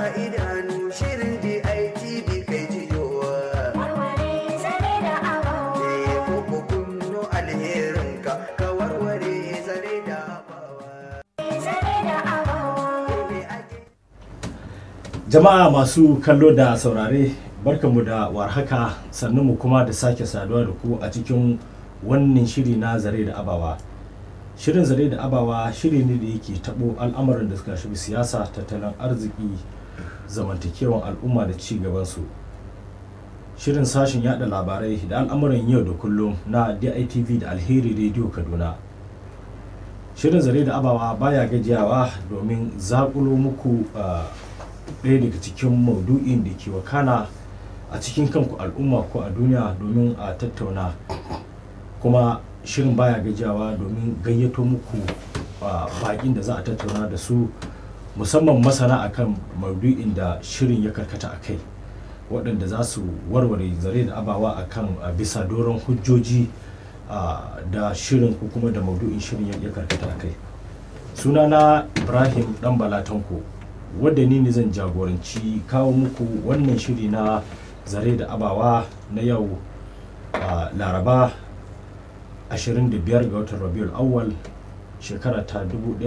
idanu shirin DITV kai jiyowa. warware zare da abawa Eh, ko kunno alherinka ka warware zare da abawa. zare da abawa Me ake Jama'a masu kallo da saurare barkanmu da warhaka sannan mu kuma da sake saduwa da ku a cikin wannan shiri na zare da abawa. Shirin zare da abawa shiri ne da yake tabo al'amuran da suka shafi siyasa, tattalin arziki, zamantakewan al'umma da ci gabansu. Shirin sashen yada labarai da al'amuran yau da kullum na DITV da Alheri Radio Kaduna. Shirin zare da abawa baya gajiyawa domin zakulo muku ah, ɗaya daga cikin maudu'in da ke wakana a cikin kanku al'umma ko a duniya domin a tattauna kuma shirin baya gajiyawa domin gayyato muku a bakin da za a tattauna da su musamman masana akan maudu'in da shirin ya karkata a kai waɗanda za su warware zare da abawa akan a bisa doron hujjoji a, da shirin ko kuma da maudu'in shirin ya- ya karkata a kai sunana ibrahim dan balatanko wadda ni ne zan jagoranci kawo muku wannan shiri na zare da abawa na yau a laraba 25 ga watan rabiul awwal shekara ta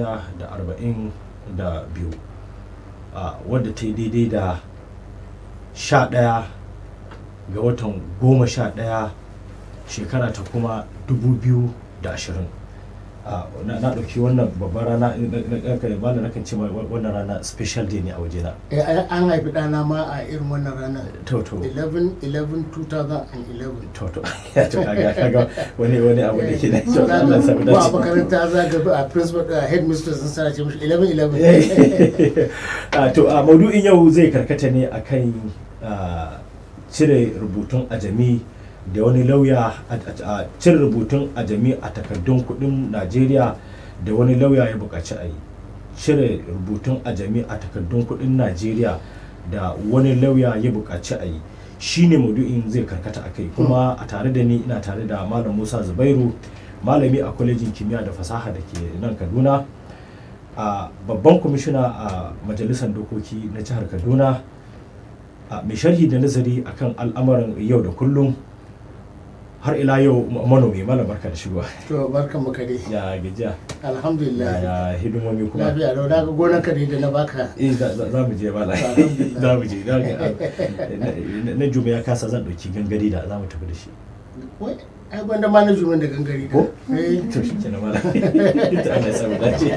1442 a wadda ta yi daidai da 11 ga watan 11 shekara ta kuma 2020 a na na ɗauki wannan babban rana ba da nakan ce ma wannan rana special day ne a wajena Eh, an haifi ɗana ma a irin wannan ranar to to 11 11 2011 to to ya to kaga kaga wani wani abu da ke da to Za Allah ya samu ka- ko a dace makaranta za ka a principal a headmistress sun sana ce mishi 11 11 Ah, to a maudu'in yau zai karkata ne akan ah, cire rubutun ajami da wani lauya a- a a cire rubutun ajami a takardun kudin najeriya da wani lauya ya buƙaci a yi cire rubutun ajami a takardun kudin najeriya da wani lauya ya buƙaci a yi shine maudu'in zai karkata a kai kuma a tare da ni ina tare da malam musa zubairu malami a kwalejin kimiyya da fasaha da ke nan kaduna a babban kwamishina a majalisar dokoki na jihar kaduna a mai sharhi da nazari akan al'amuran yau da kullum har ila yau ma- manomi malam barka da shigowa to barkan mu kare ya gajiya alhamdulillah ya hidimomi kuma lafiya lau na ga gonar kare da na baka eh za za- za mu je mala Alhamdulillah. za mu je za ga- na- na- na juma ya kasa zan dauki gangari da za mu tafi da shi wai ai gwanda ma na juman da gangare da ko eh to shi kenan mala ta Allah ya samu dace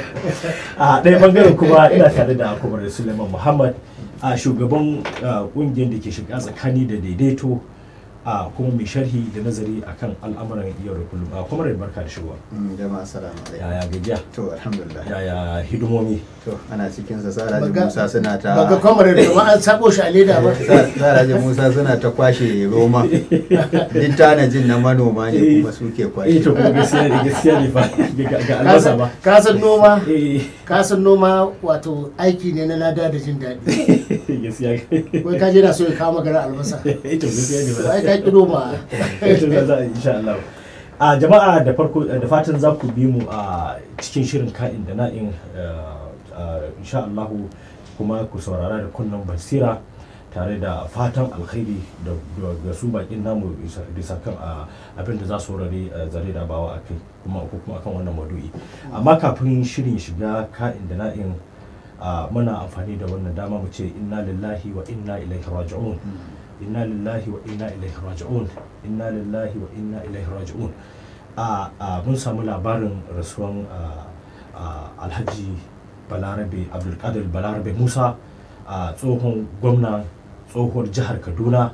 a ɗaya bangaren kuma ina tare da kumar suleiman muhammad a shugaban ah, ƙungiyar da ke shiga tsakani da daidaito a kuma mai sharhi da nazari akan al'amuran yau da kullum a kuma barka da shigowa Mm, jama'a assalamu alaikum yaya gajiya to alhamdulillah yaya hidimomi to ana cikin sa saraji Baga- musa suna ta baga kwamare da ma an sabo shi a leda ba Sa- saraji musa suna ta kwashe roma duk tanajin na manoma ne kuma suke eh kwashe to kuma gaskiya ne gaskiya ne fa ga ga albasa ba ka san noma eh ka san noma wato aiki ne na lada da jin daɗi gaskiya wai ka je na so ya kawo magana albasa eh to gaskiya ne to ai ba ka ki noma to za za insha Allah a jama'a da farko da fatan za ku bi mu a cikin shirin ka'in da na'in eh, insha Allah kuma ku saurara da kunnan basira tare da fatan alkhairi da da- ga su bakin namu bisa bisa kan a, abin da za su rare zare da bawa a kai kuma ko kuma akan wannan madu'i amma kafin shirin shiga ka'in da na'in a, muna amfani da wannan dama mu ce inna lillahi wa inna ilaihi raji'un inna lillahi wa inna ilaihi raji'un inna lillahi wa inna ilaihi raji'un a a mun samu labarin rasuwan a, a, alhaji balarabe abdulkadir balarabe musa a tsohon gwamna tsohuwar jihar kaduna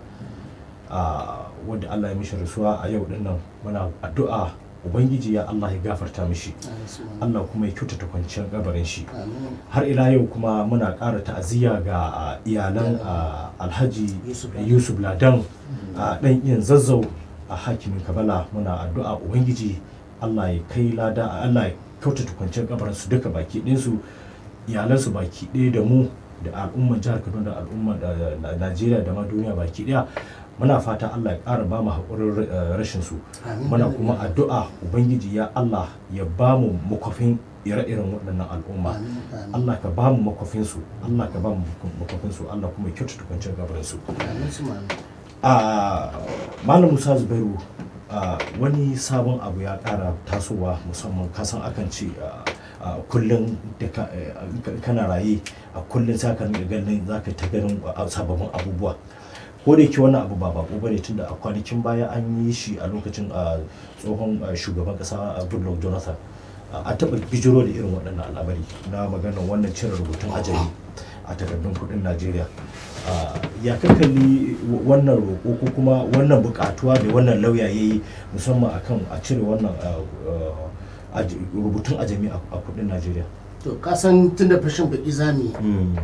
a wadda allah ya mishi rasuwa a yau dinnan muna addu'a ubangiji ya allah ya gafarta mishi allah kuma ya kyautata kwanciyar gabarin shi Amin. har ila yau kuma muna ƙara ta'aziyya ga a, iyalan a, alhaji Yusuf yusuf, Ladan. ladan a ɗan iyan zazzau a hakimin kabala muna addu'a ubangiji allah ya kai lada allah ya kyautata kwanciyar kabarin su duka baki ɗinsu iyalansu baki ɗaya da mu da al'ummar jihar kaduna da al'ummar da- da najeriya da ma duniya baki ɗaya muna fata Allah ya ƙara ba mu haƙurin eh, rashin su Amin. muna kuma addu'a ubangiji ya Allah ya ba mu makwafin ire-iren waɗannan al'umma Amin, amin. Allah ka ba mu makwafin su Allah ka ba mu makwafin su Allah kuma ya kyautata kwanciyar gabarin su Amin su ma'amin. a malam musa zubairu a wani sabon abu ya kara tasowa musamman kasan akan ce a- a kullum da ka- eh, ka- kana raye a kullum za ka rinka ganin za ka ta ganin a- sababbin abubuwa ko da yake wannan abu ba bako bane tunda a kwanakin baya an yi shi a lokacin a tsohon a, shugaban kasa a goodluck jonathan a a taɓa bijiro da irin waɗannan al'amari na maganar wannan cire rubutun ajali a takardun kuɗin najeriya Ah, ya kakalli wannan roƙo ko kuma wannan buƙatuwa da wannan lauya ya yi musamman akan a cire wannan ah, ah, aj- rubutun ajami a a kuɗin najeriya to ka san tun da fashin baki za mu yi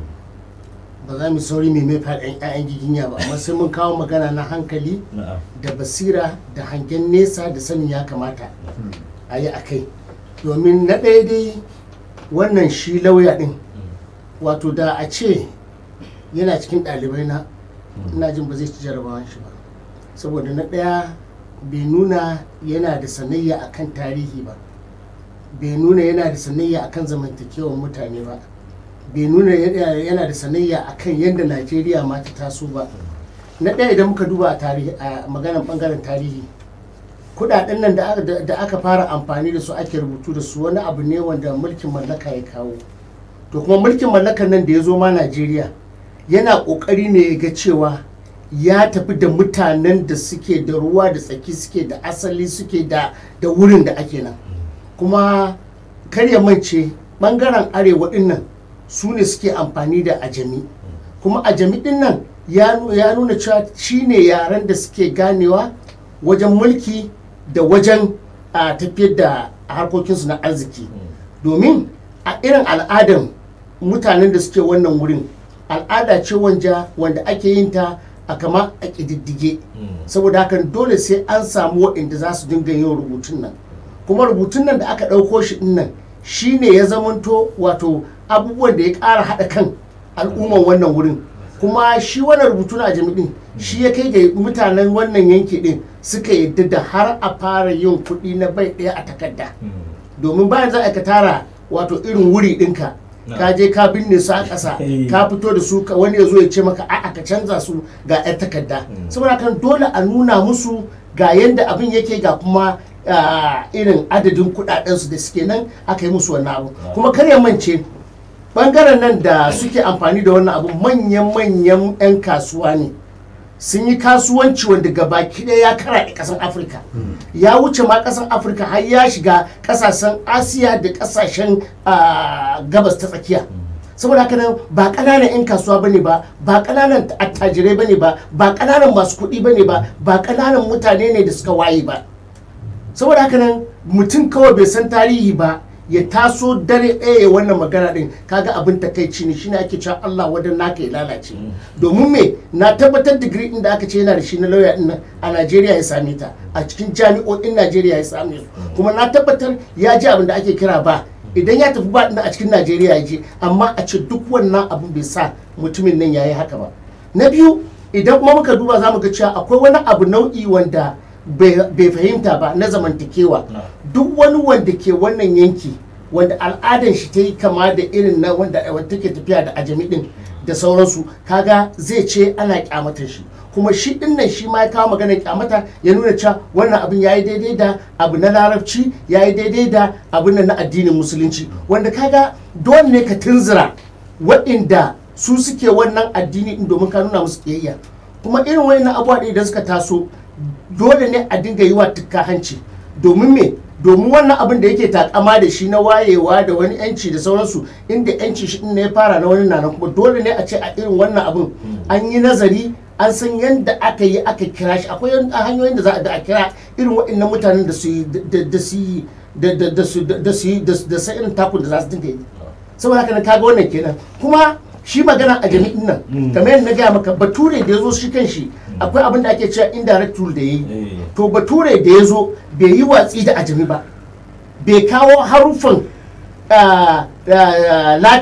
ba za mu sauri mai mai faɗin 'ya'yan giginya ba amma sai mun kawo magana na hankali na'am da basira da hangen nesa da sanin ya kamata a yi a kai domin na ɗaya dai wannan shi lauya ɗin wato da a ce yana cikin ɗalibai na ina jin ba zai ci jarabawan shi ba saboda na ɗaya bai nuna yana da sanayya akan tarihi ba bai nuna yana da sanayya akan zamantakewar mutane ba bai nuna yana yana da sanayya akan yadda najeriya ma ta taso ba na ɗaya idan muka duba a tarihi a maganar ɓangaren tarihi kudaden nan da aka- da da aka fara amfani da su ake rubutu da su wani abu ne wanda mulkin mallaka ya kawo to kuma mulkin mallakan nan da ya zo ma najeriya yana kokari ne ya ga cewa ya tafi da mutanen da suke da ruwa da tsaki suke da asali suke da da wurin da ake nan kuma kar ya mance bangaren arewa din nan su ne suke amfani da ajami kuma ajami din nan ya nu- ya nuna cewa shine yaren da suke ganewa wajen mulki da wajen a tafiyar da harkokinsu na arziki domin a irin al'adan mutanen da suke wannan wurin al'ada ce wanja wanda ake yin ta a kama a ƙididdige saboda hakan dole sai an samu waɗanda za su dinga yin rubutun nan kuma rubutun nan da aka ɗauko shi ɗin nan shi ne ya zamanto wato abubuwan da ya ƙara haɗa kan al'umman wannan wurin kuma shi wannan rubutu na jami'in shi ya kai ga mutanen wannan yanki ɗin suka yadda da har a fara yin kuɗi na bai ɗaya a takarda domin bayan za a ka tara wato irin wuri ɗinka ka je ka binne su a ƙasa Eh. ka fito da su ka- wani ya zo ya ce maka a'a ka canza su ga 'yan takarda saboda kan dole a nuna musu ga yadda abin yake ga kuma ah, irin adadin kuɗaɗensu da suke nan aka yi musu wannan abu kuma kar ya mance bangaren nan da suke amfani da wannan abu manyan-manyan 'yan kasuwa ne sun yi kasuwanci wanda gabaki ɗaya ya karaɗe ƙasar afirka ya wuce ma ƙasar afirka har ya shiga ƙasashen asiya da ƙasashen ah, gabas ta tsakiya saboda haka nan ba ƙananan 'yan kasuwa ba ne ba ba ƙananan attajirai ba ne ba ba ƙananan masu kuɗi ba ne ba ba ƙananan mutane ne da suka waye ba saboda haka nan mutum kawai bai san tarihi ba ya taso dare ɗaya ya wannan magana ɗin kaga abin takaici ne shine ake cewa Allah wadan naka ya lalace domin me na tabbatar digiri ɗin da aka ce yana da shi na lauya ɗin nan a Najeriya ya same ta a cikin jami'o'in Najeriya ya same su kuma na tabbatar ya ji abin da ake kira ba idan ya tafi ba ɗin a cikin Najeriya ya je amma a ce duk wannan abin bai sa mutumin nan ya yi haka ba na biyu idan kuma muka duba za mu ga cewa akwai wani abu nau'i wanda bai bai fahimta ba na zamantakewa duk wani wanda ke wannan yanki wanda al'adan shi ta yi kama da irin na wanda wanda take tafiya da ajami din da sauransu kaga zai ce ana kyamata shi kuma shi din nan shi ma ya kawo maganar kyamata ya nuna cewa wannan abin ya yi daidai da abu na larabci ya yi daidai da abu na addinin musulunci wanda kaga dole ne ka tunzura waɗanda su suke wannan addini din domin ka nuna musu kiyayya kuma irin wayannan abubuwa ɗin idan suka taso dole ne a dinga yi wa tukka hanci domin me domin wannan abin da yake takama da shi na wayewa da wani yanci da sauransu inda yanci shi ne ya fara na wani nanan kuma dole ne a ce a irin wannan abin an yi nazari an san yadda aka yi aka kira shi akwai yan- hanyoyin da za a da a kira irin waɗannan mutanen da su yi da- da su yi da da da su da su yi da da sa irin takun da za su dinga yi saboda haka nan kaga wannan kenan kuma shi magana a jami'in nan kamar yadda na gaya maka bature da ya zo shi kan shi akwai abin da ake cewa indirect rule da ya yi Eh. to bature da ya zo bai yi watsi da ajami ba bai kawo haruffan ah, ah, latin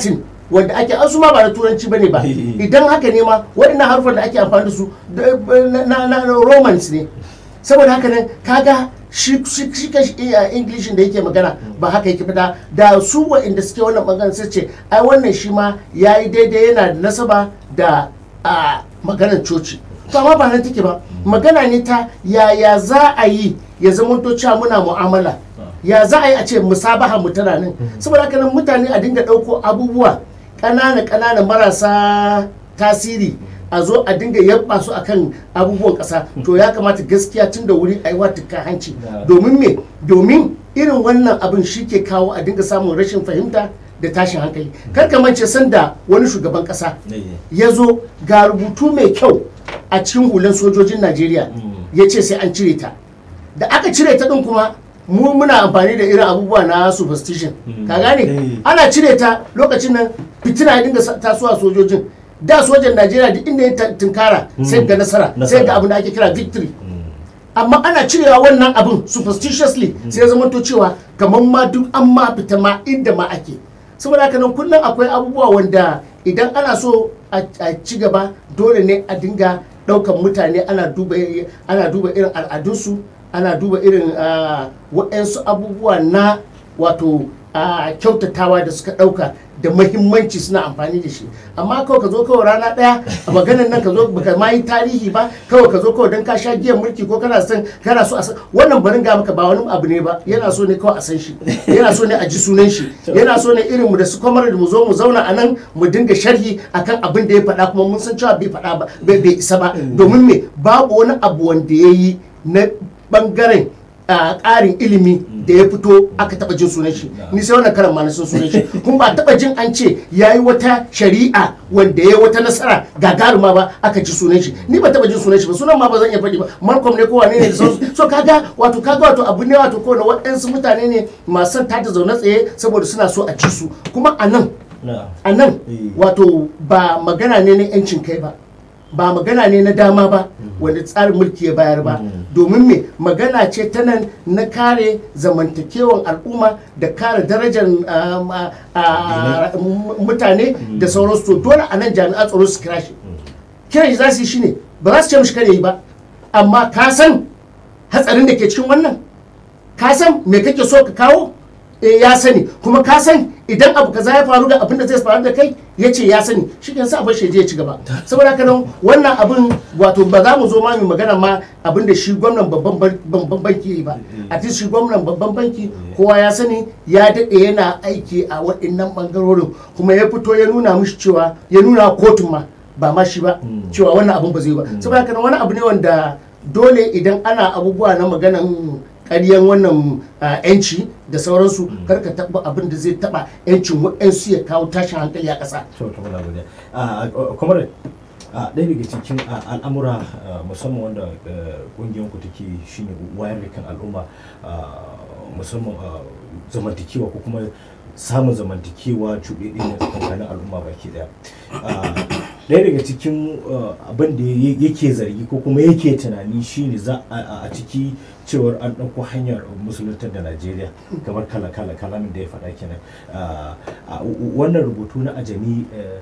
wanda ake an su ma ba na turanci bane ba idan haka ne ma waɗannan harufan da ake amfani da su da- na- na na romans ne saboda haka nan kaga shi shi shi kashi iya english da yake magana ba haka yake fita da su waɗanda suke wannan magana sai ce ai wannan shi ma yayi daidai yana da nasaba da a maganar coci to amma ba nan take ba magana ne ta yaya za a yi ya zama to cewa muna mu'amala ya za a yi a ce musabaha mu tana nan saboda haka nan mutane a dinga ɗauko abubuwa ƙanana ƙanana marasa tasiri a zo a dinga yabba su akan abubuwan ƙasa to ya kamata gaskiya tun da wuri a yi wa tukka hanci Yeah. domin me domin irin wannan abin shi ke kawo a dinga samun rashin fahimta da tashin hankali kar ka mance sanda wani shugaban ƙasa ya zo ga rubutu mai kyau a cikin hulan sojojin najeriya ya ce sai an cire ta da aka cire ta din kuma mu muna amfani da irin abubuwa na superstition ka gane Eh. ana cire ta lokacin nan fitina ya dinga sa- tasowa sojojin da sojan najeriya duk inda ya ta- tunkara sai ga nasara sai Nasara. ga abin da ake kira victory amma ana cirewa wannan abin superstitiously sai ya zama to cewa kamar ma duk an ma fita ma inda ma ake saboda haka nan kullum akwai abubuwa wanda idan ana so a a ci gaba dole ne a dinga ɗaukan mutane ana duba ana duba irin al'adunsu ana duba irin ah, waɗansu abubuwa na wato ah, kyautatawa da suka ɗauka da mahimmanci suna amfani da shi amma kawai ka zo kawai rana ɗaya a maganar nan ka zo baka ma yi tarihi ba kawai ka zo kawai don ka sha giyan mulki ko kana son kana so a san wannan barin ga maka ba wani abu ne ba yana so ne kawai a san shi yana so ne a ji sunan shi yana so ne irin mu da su kwamar da mu zo mu zauna a nan mu dinga sharhi akan abin da ya faɗa kuma mun san cewa bai faɗa ba bai bai isa ba domin me babu wani abu wanda ya yi na bangaren a ƙarin ilimi da ya fito aka taɓa jin sunan shi ni sai wannan karan ma na san sunan shi kuma ba taɓa jin an ce ya yi wata shari'a wanda ya yi wata nasara gagaruma ba aka ji sunan shi ni ba taɓa jin sunan shi ba sunan ma ba zan iya faɗi ba malcolm ne ko wane ne da sauransu so kaga wato kaga wato abu ne wato ko na waɗansu mutane ne masu son tada zaune tsaye saboda suna so a ci su kuma a nan a nan Eh. wato ba magana ne na 'yancin kai ba ba magana ne na dama ba wanda tsarin mulki ya bayar ba domin me magana ce ta nan na kare zamantakewan al'umma da kare darajar um, a- a- m- mutane da sauransu to dole a nan jami'an tsaro su kira shi kiran shi za su yi shine ba za su ce mishi kare yi ba amma ka san hatsarin da ke cikin wannan ka san me kake so ka kawo eh ya sani kuma ka san idan abu kaza ya faru ga abin da zai faru da kai ya ce ya sani shi kan sa abin shi ya ci gaba saboda haka nan wannan abin wato ba za mu zo ma mu magana ma abin da shi gwamnan babban ban- babban banki ya yi ba a cikin shi gwamnan babban banki kowa ya sani ya daɗe yana aiki a waɗannan ɓangarorin kuma ya fito ya nuna mishi cewa ya nuna kotun ma ba ma shi ba cewa wannan abin ba zai yi ba saboda haka nan wani abu ne wanda dole idan ana abubuwa na maganan ƙaryan wannan ah, 'yanci da sauransu karka taɓa abin da zai taɓa 'yancin waɗansu ya kawo tashin hankali a ƙasa to to muna godiya a kamar a ɗaya daga cikin a, al'amura a, musamman wanda ƙungiyar ku take shine wayar da kan al'umma a, musamman a zamantakewa ko kuma samun zamantakewa cuɗeɗe ne tsakanin al'umma baki ɗaya A, ɗaya daga cikin uh, abin da ya- yake zargi ko kuma yake tunani shine za a- a a ciki cewar an ɗauko hanyar musuluntar da najeriya kamar kala kala kalamin da ya faɗa kenan Uh, a- wannan rubutu na ajami uh,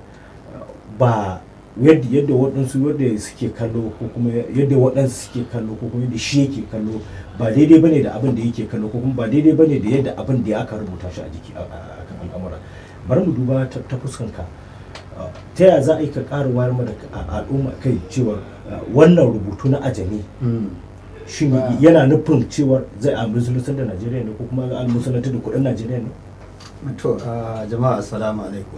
ba yadda yadda waɗansu yadda suke kallo ko kuma yadda waɗansu suke kallo ko kuma yadda shi yake kallo ba daidai bane da abin da yake kallo ko kuma ba daidai bane da yadda abin da ya aka rubuta shi a jiki a a- a kan al'amura bari mu duba ta ta fuskanka Uh, ta yaya za a yi ka ƙara wayar mana da a- al'umma kai cewar uh, wannan rubutu na ajami shi Ba- yana nufin cewar zai a musuluntar da najeriya ne ko kuma a musuluntar da kuɗin najeriya ne to a jama'a assalamu alaikum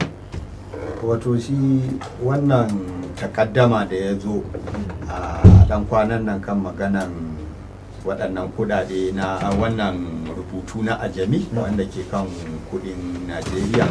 wato shi wannan takaddama da ya zo a dan kwanan nan kan maganan waɗannan kudade na a wannan rubutu na ajami wanda ke kan kudin najeriya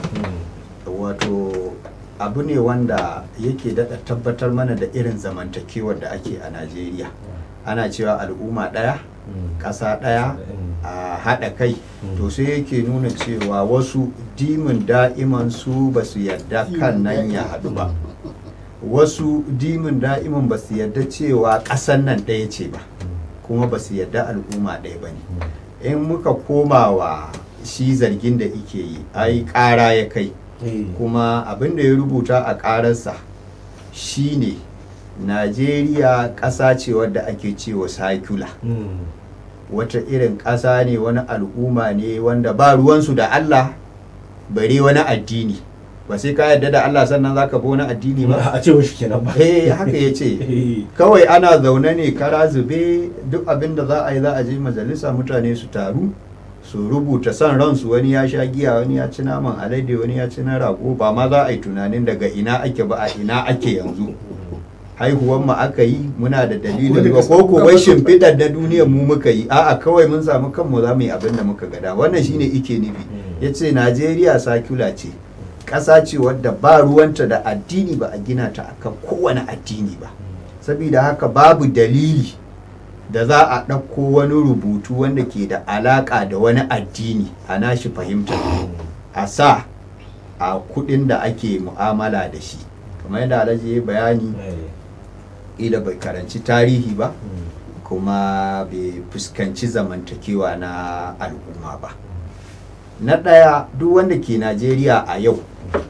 wato abu ne wanda yake daɗa tabbatar mana da irin zamantakewar da ake a najeriya ana cewa al'umma ɗaya ƙasa ɗaya a haɗa kai to sai yake nuna cewa wasu dimin da'iman su ba su yarda kan nan ya haɗu ba wasu dimin da'iman ba su yarda cewa ƙasan nan ɗaya ce ba kuma ba su yarda al'umma ɗaya ba ne in muka koma wa shi zargin da ike yi ai ƙara ya kai Eh. kuma abin da ya rubuta a ƙararsa shine najeriya ƙasa ce wadda ake cewa sakula Mm. wata irin ƙasa ne wani al'umma ne wanda ba ruwansu da allah bare wani addini ba sai ka yarda da allah sannan za ka bi wani addini ba a ce shi kenan ba eh haka ya ce Eh. kawai ana zaune ne kara zube duk abin da za a yi za a je majalisa mutane su taru su rubuta son ransu wani ya sha giya wani ya ci naman alade wani ya ci na rago ba ma za a yi tunanin daga ina ake ba a ina ake yanzu haihuwan mu aka yi muna da dalilin ba ko ko wai shimfiɗar da duniyar mu muka yi a'a kawai mun samu kanmu za mu yi abin da muka gada wannan shine ike nufi ya ce najeriya sakula ce ƙasa ce wadda ba ruwanta da addini ba a gina ta akan kowane addini ba saboda haka babu dalili da za a ɗauko wani rubutu wanda ke da alaƙa da wani addini a nashi fahimtar a sa a kuɗin da ake mu'amala da shi kamar yadda alhaji ya yi bayani Eh. ila bai karanci tarihi ba Mm. kuma bai fuskanci zamantakewa na al'umma ba na ɗaya duk wanda ke najeriya a yau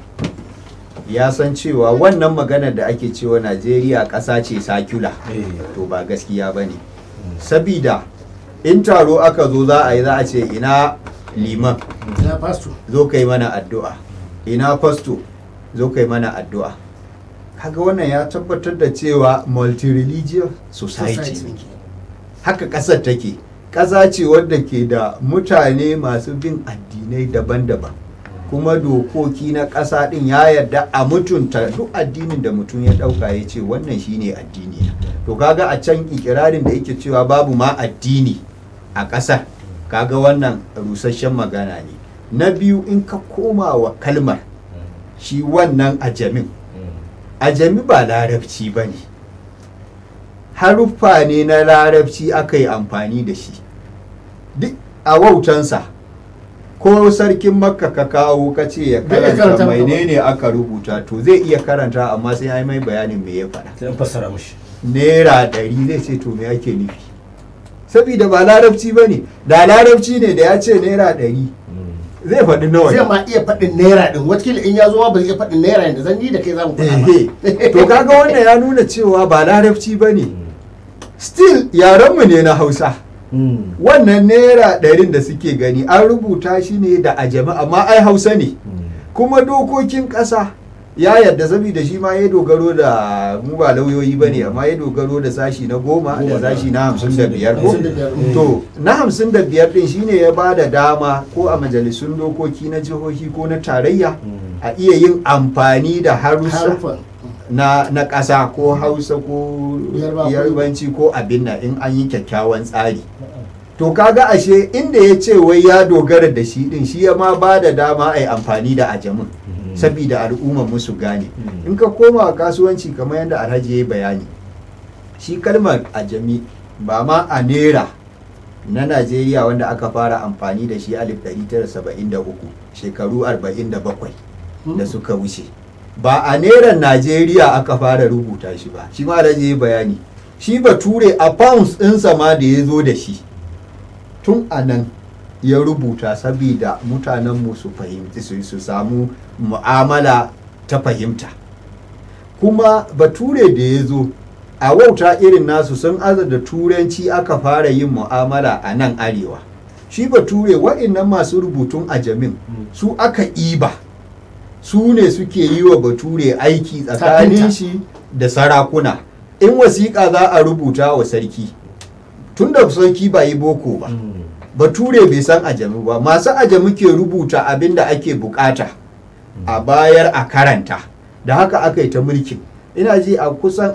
ya san cewa wannan maganar da ake cewa najeriya ƙasa ce sakula Eh. to ba gaskiya ba ne sabida in taro aka zo za a yi za a ce ina liman ya fasto zo kai mana addu'a ina fasto zo kai mana addu'a kaga wannan ya tabbatar da cewa multi-religious society society ne haka ƙasar take ƙasa ce wadda ke da mutane masu bin addinai daban-daban kuma dokoki na ƙasa ɗin ya yarda a mutunta duk addinin da mutum ya ɗauka ya ce wannan shine addini na." to kaga a can ikirarin da yake cewa babu ma addini a ƙasar kaga wannan rusasshen magana ne na biyu in ka koma wa kalmar shi wannan ajamin ajami ba larabci ba ne haruffa ne na larabci aka yi amfani da shi duk a wautansa ko sarkin makka ka kawo ka ce ya Bai iya karanta karanta maka ba. menene aka rubuta to zai iya karanta amma sai ya yi mai bayanin me ya faɗa sai an fassara mishi naira ɗari zai ce to me ake nufi saboda ba larabci ba ne da larabci ne da ya ce naira ɗari zai faɗi nawa ne. zai ma iya faɗin naira din watakila in ya zo ma ba zai iya faɗin naira yadda zan yi da kai za mu faɗa ba Ehe. to kaga wannan ya nuna cewa ba larabci ba ne still yarenmu ne na hausa wannan naira ɗarin da suke gani an rubuta shi ne da ajami amma ai hausa ne kuma dokokin ƙasa ya yadda saboda shi ma ya dogaro da mu ba lauyoyi ba ne amma ya dogaro da sashi na goma da Goma da- sashi na hamsin da biyar ko hamsin da biyar. to na hamsin da biyar din shine ya ba da dama ko a majalisun dokoki na jihohi ko na tarayya a iya yin amfani da harussa harufan na, na ƙasa ko hausa ko Yarba ko- yarbanci ko abin nan in an yi kyakkyawan tsari to kaga ashe inda ya ce wai ya dogara da shi din shi ya ma ba da dama a yi amfani da ajamin sabida al'ummar musu gane Mm. in ka koma kasuwanci kamar yadda alhaji ya yi bayani shi kalmar ajami ba ma a nera na najeriya wanda aka fara amfani da shi 1973 shekaru 47 da suka wuce ba a neran najeriya aka fara rubuta shi ba shi ma alhaji ya yi bayani shi bature a pounds ɗinsa ma da ya zo da shi tun a nan ya rubuta saboda mutanenmu su fahimci su su samu mu'amala ta fahimta kuma bature da ya zo a wauta irin nasu sun aza da turanci aka fara yin mu'amala a nan arewa shi bature wa'innan masu rubutun ajamin su aka iba su ne suke yi wa bature aiki tsakanin Tafinta. shi da sarakuna in wasiƙa za a rubuta wa sarki tun da sarki ba yi boko ba bature bai san ajami ba masu ajami ke rubuta abin da ake bukata a bayar a karanta da haka aka yi ta mulkin ina ji a kusan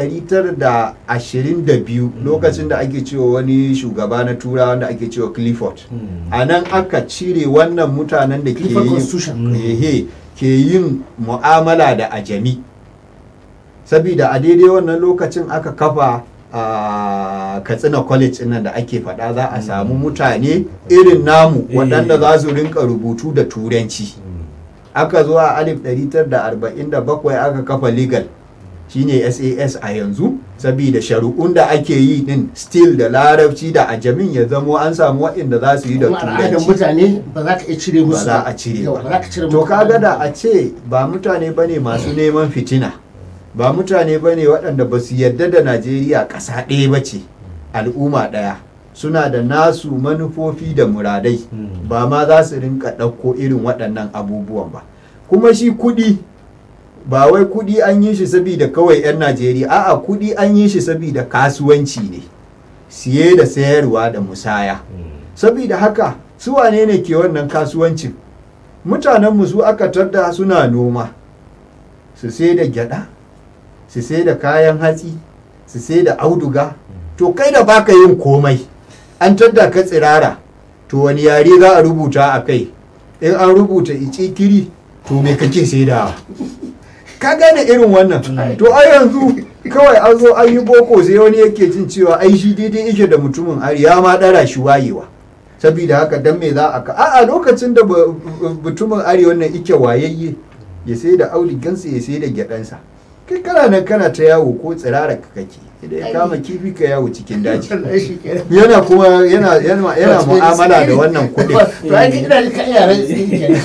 1922 lokacin da ake cewa wani shugaba na tura wanda ake cewa clifford a nan aka cire wannan mutanen da ke Clifford yin Constitution. ehe, ke yin mu'amala da ajami sabida a daidai wannan lokacin aka kafa a katsina college nan da ake faɗa za a samu mutane irin namu Eh. waɗanda za su rinka rubutu da turanci aka zo a 1947 aka kafa legal shine sas a yanzu saboda shari'un da ake yi din still da larabci da ajamin ya zamo an samu waɗanda za su yi da kuma al'adar turanci mutane ba za ka iya cire ba musu za a cire Yau, ba ba za ka cire to musu kaga da a ce ba mutane bane masu neman fitina ba mutane bane waɗanda ba su yarda da najeriya ƙasa ɗaya ba ce al'umma ɗaya suna da nasu manufofi da muradai Mm. ba ma za su rinka ɗauko irin waɗannan abubuwan ba kuma shi kuɗi ba wai kuɗi an yi shi saboda kawai 'yan najeriya a'a kuɗi an yi shi saboda kasuwanci ne siye da sayarwa da musaya saboda haka su wane ne ke wannan kasuwancin mutanenmu su aka tadda suna noma su sai da gyada su sai da kayan hatsi su sai da auduga to kai da baka yin komai an tadda ka tsirara to wani yare za a rubuta a kai in an rubuta icikiri to me kake saidawa ka gane irin wannan to a yanzu kawai an zo an yi boko sai wani yake jin cewa ai shi daidai yake da mutumin ari ya ma dara shi wayewa saboda haka dan me za a ka a lokacin da ba- mutumin arewa nan ike wayayye ya sai da audigansa ya sai da gyaɗansa kai kana nan kana ta yawo ko tsirara ka kake idan ya kama kifi ka yawo cikin daji Wallahi shi kenan. yana kuma yana yana yana mu'amala da wannan kuɗin to ai ina da kan yaran tsin kenan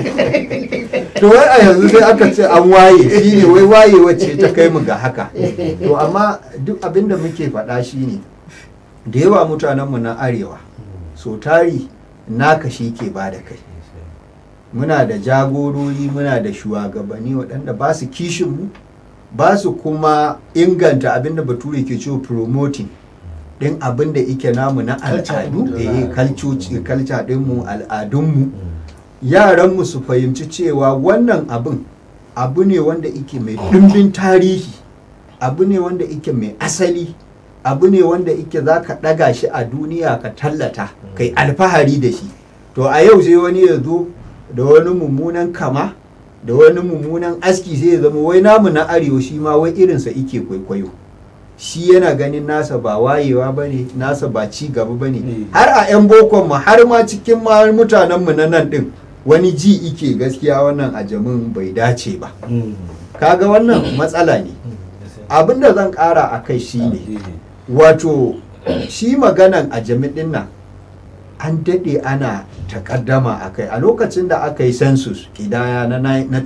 to wai a yanzu sai aka ce an waye shine wai waye wacce ta kai mu ga haka to amma duk abin da muke faɗa shine da yawa mutanenmu na arewa so tari naka shi ke ba da kai muna da jagorori muna da shugabanni waɗanda ba su kishinmu ba su kuma inganta abin da bature ke cewa promoting ɗin abin da ike namu na Culture al'adu ɗinmu da eh al'adu. culture culture ɗinmu al'adunmu yaranmu su fahimci cewa wannan abin abu ne wanda ike mai ɗimbin tarihi abu ne wanda ike mai asali abu ne wanda ike za ka ɗaga shi a duniya ka tallata kai alfahari da shi to a yau sai wani ya zo da wani mummunan kama da wani mummunan aski sai ya zama wai namu na arewa shi ma wai irinsa ike kwaikwayo shi yana ganin nasa ba wayewa ba ne nasa ba ci gaba ba ne Mm. har a 'yan bokon ma har ma cikin ma mutanenmu na nan ɗin wani ji ike gaskiya wannan ajamin bai dace ba kaga wannan matsala ne abinda zan ƙara a kai shi ne wato shi maganan ajami ɗin nan an daɗe ana takaddama a kai a lokacin da aka yi census kidaya na, nai- na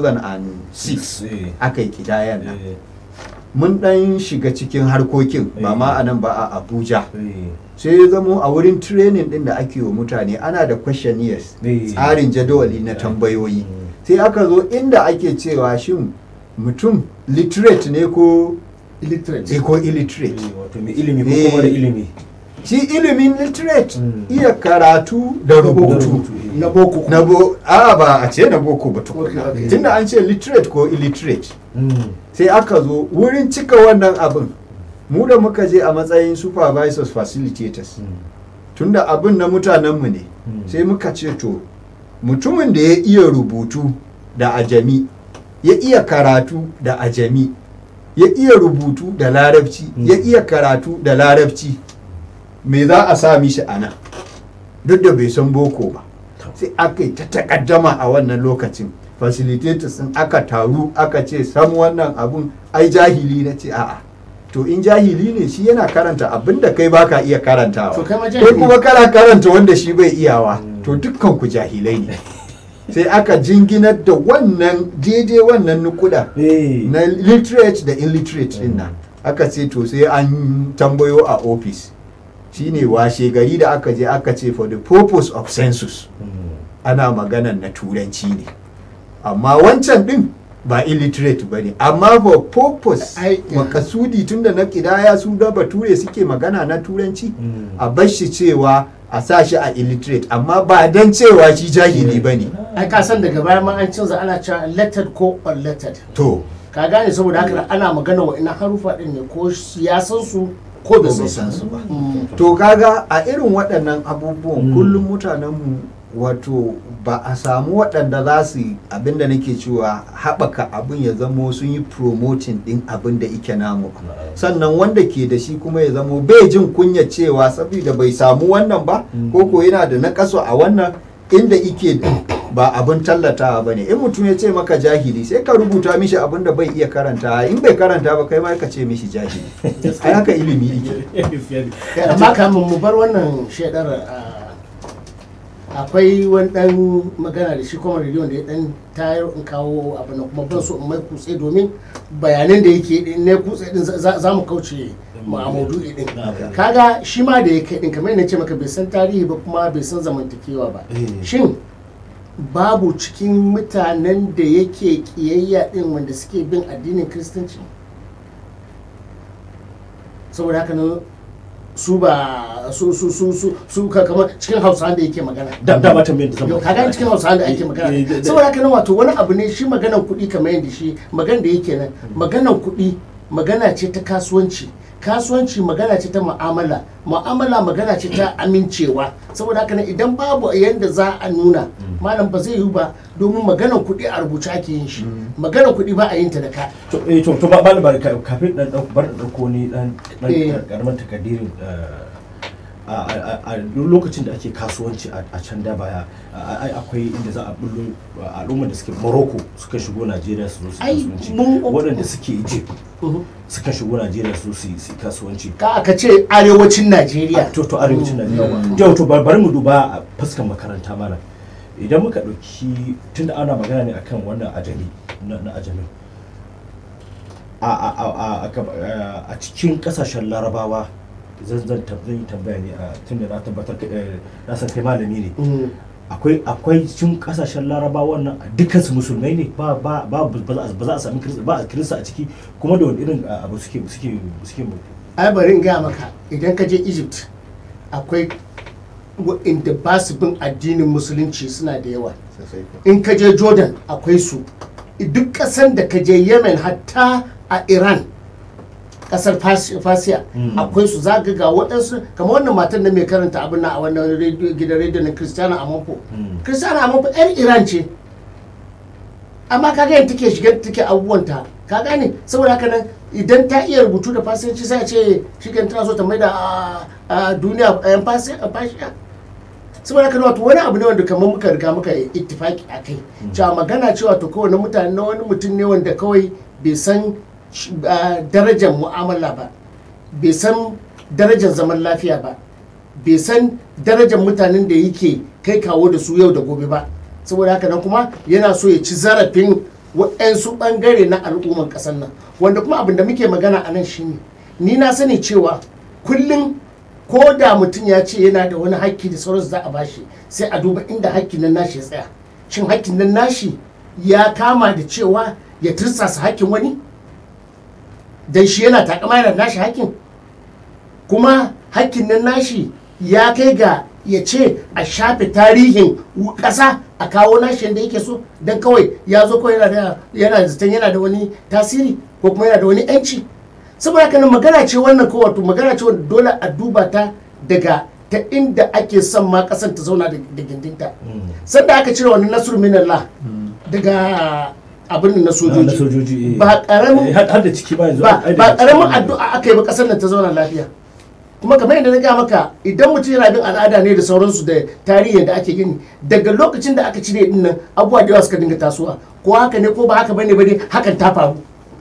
2006 aka yi kidayan nan mun ɗan shiga cikin harkokin ba ma a nan ba a abuja sai ya zamo a wurin training ɗin da ake wa mutane ana da questionnaires Eh. tsarin jadawali na tambayoyi sai aka zo inda ake cewa shin mutum literate ne ko illiterate eh, ko illiterate wato mai ilimi ko kuma da ilimi shi ilimin literate Mm. iya karatu da rubutu na boko kuma. na bo a ba a ce na boko ba tukuna Okay, okay. tunda an ce literate ko illiterate Mm. sai aka zo wurin cika wannan abin mu da muka je a matsayin supervisors facilitators Mm. tunda abin na mutanenmu ne Mm. sai muka ce to mutumin da ya iya rubutu da ajami ya iya karatu da ajami ya iya rubutu da larabci Mm. ya iya karatu da larabci me za a sa mishi a nan duk da bai san boko ba sai aka yi ta takaddama a wannan lokacin facilitators din aka taru aka ce sam wannan abun ai jahili na ce a'a to in jahili ne shi yana karanta abin da kai baka iya karantawa To kai ma kai jahili. kuma kana karanta wanda shi bai iyawa to dukkan ku jahilai ne sai aka jinginar da wannan daidai wannan nukuda Eh. na literate da illiterate din nan aka ce to sai an tambayo a office shine washe gari da aka je aka ce for the purpose of census Mm. ana maganan na turanci ne amma wancan din ba illiterate ba ne amma for purpose Ai, makasudi tunda na kidaya su da bature suke magana na turanci Mm. a bar shi cewa a sa shi a illiterate amma ba don cewa shi jahili ba ne ai ka san daga baya ma an canza ana cewa lettered ko unlettered to ka gane saboda haka ana magana wa ina harufa din ne ko ya san su ko bai san san su su ba. Mm. to kaga a irin waɗannan abubuwan Mm. kullum mutanenmu wato ba a samu waɗanda za su yi abinda nake cewa haɓaka abin ya zamo sun yi promoting ɗin abin da ike namu ba sannan wanda ke da shi kuma ya zamo bai jin kunya cewa saboda bai samu wannan ba Mm. ko ko yana da nakaso a wannan inda ike ba abin tallatawa ba ne in mutum ya ce maka jahili sai ka rubuta mishi abin da bai iya karanta in bai karanta ba kai ma ka ce mishi jahili ai haka ilimi yake Eh, amma kamun mu bar wannan shaidar ah, akwai wani dan magana da shi kuma rediyon da ya dan tayar in kawo abu na kuma ban so in mai kutse domin bayanan da yake din ne kutse din za za mu kauce mu a maudu'i din kaga shi ma da ya kai din kamar yadda ce maka bai san tarihi ba kuma bai san zamantakewa ba Eh. shin babu cikin mutanen da yake kiyayya din wanda suke bin addinin kiristanci saboda haka nan su ba su su su su su ka kamar cikin hausa da yake magana da da mata mai da zama yau kaga cikin hausa da ake magana Eh, eh, eh, saboda haka nan wato wani abu ne shi maganan kuɗi kamar yadda shi magan da yake nan maganan kuɗi magana ce ta kasuwanci kasuwanci magana ce ta mu'amala mu'amala magana ce ta amincewa saboda haka nan idan babu yanda za a nuna malam ba zai yiwu ba domin maganan kuɗi a rubuce ake yin shi maganan kuɗi ba a yin ta da ka to eh to to ba ba ba ka- kafin dan dan bar da dauko ni dan dan Eh. karaman takaddirin a a a duk lokacin da ake kasuwanci a a can da baya a- ai akwai inda za a bullo al'ummar da suke Morocco suka shigo Najeriya su zo su Ai, kasuwanci mun- waɗanda suke Egypt Mhm. suka shigo Najeriya su su yi su yi kasuwanci ka aka ce arewacin najeriya to to arewacin Mm. Najeriya yau to bar bari mu duba a fuskar makaranta mana idan muka ɗauki tunda ana magana ne akan wannan ajami na na ajami a a a a- a gab- a- a cikin kasashen larabawa zan zan tab- zan yi tambaya ne a tunda na tabbatar ka- eh, na san kai malami ne Mm. akwai akwai cikin kasashen larabawa wannan dukkan su musulmai ne ba ba ba ba za a- ba za a sami kirista ba a kirista a ciki kuma da wani irin a, abu suke suke suke ai bari in gaya maka idan ka je egypt akwai waɗanda ba su bin addinin musulunci suna da yawa sosai ko. in ka je jordan akwai su duk ƙasan da ka je yemen hatta a iran ƙasar Fas- fasiya Mm. akwai su za ga ga waɗansu kamar wannan matan na mai karanta abin na a wannan rediyo- gidan rediyo na kristiyana amanfo Mm. kristiyana amanfo yar iran ce amma kaga yadda take shiga take abubuwanta ka gane saboda haka nan idan ta iya rubutu da fasiyanci sai a ce shi kan tana so ta maida a a duniya yan fashiya saboda haka nan wato wani abu ne wanda kamar muka riga muka yi ittifaki a kai cewa magana cewa to kawai na mutane na wani mutum ne wanda kawai bai san sh- ah, darajar mu'amala ba bai san darajar zaman lafiya ba bai san darajar mutanen da yake kai kawo da su yau da gobe ba saboda haka nan kuma yana so ya ci zarafin waɗansu ɓangare na al'umman ƙasar nan wanda kuma abin da muke magana a nan shine ni na sani cewa kullum ko da mutum ya ce yana da wani haƙƙi da sauransu za a bashi sai a duba inda haƙƙin nan nashi ya tsaya shin haƙƙin nan nashi ya kama da cewa ya tirsasa haƙƙin wani dan shi yana takama yana da nashi haƙƙin kuma hakkin nan nashi ya kai ga ya ce a shafe tarihin w- ƙasa a kawo nashi yadda yake so don kawai ya zo kawai yana da yana zaton yana da wani tasiri ko kuma yana da wani yanci saboda haka nan magana ce wannan ko wato magana ce wanda dole a duba ta daga ta inda ake son ma ƙasar ta zauna da da gindinta sanda aka cire wani nasur minallah daga abin nan na na sojoji sojoji eh. ba ƙaramin Eh, har har da ciki ba yanzu ba ai da ba ciki karamin ba. addu'a aka yi ba kasar nan ta zauna lafiya kuma kamar yadda na gaya maka idan mutum yana bin al'ada ne da sauransu da tarihin da ake gini daga lokacin da aka cire din nan abubuwa da yawa suka dinga tasowa ko haka ne ko ba haka bane ba dai hakan ta faru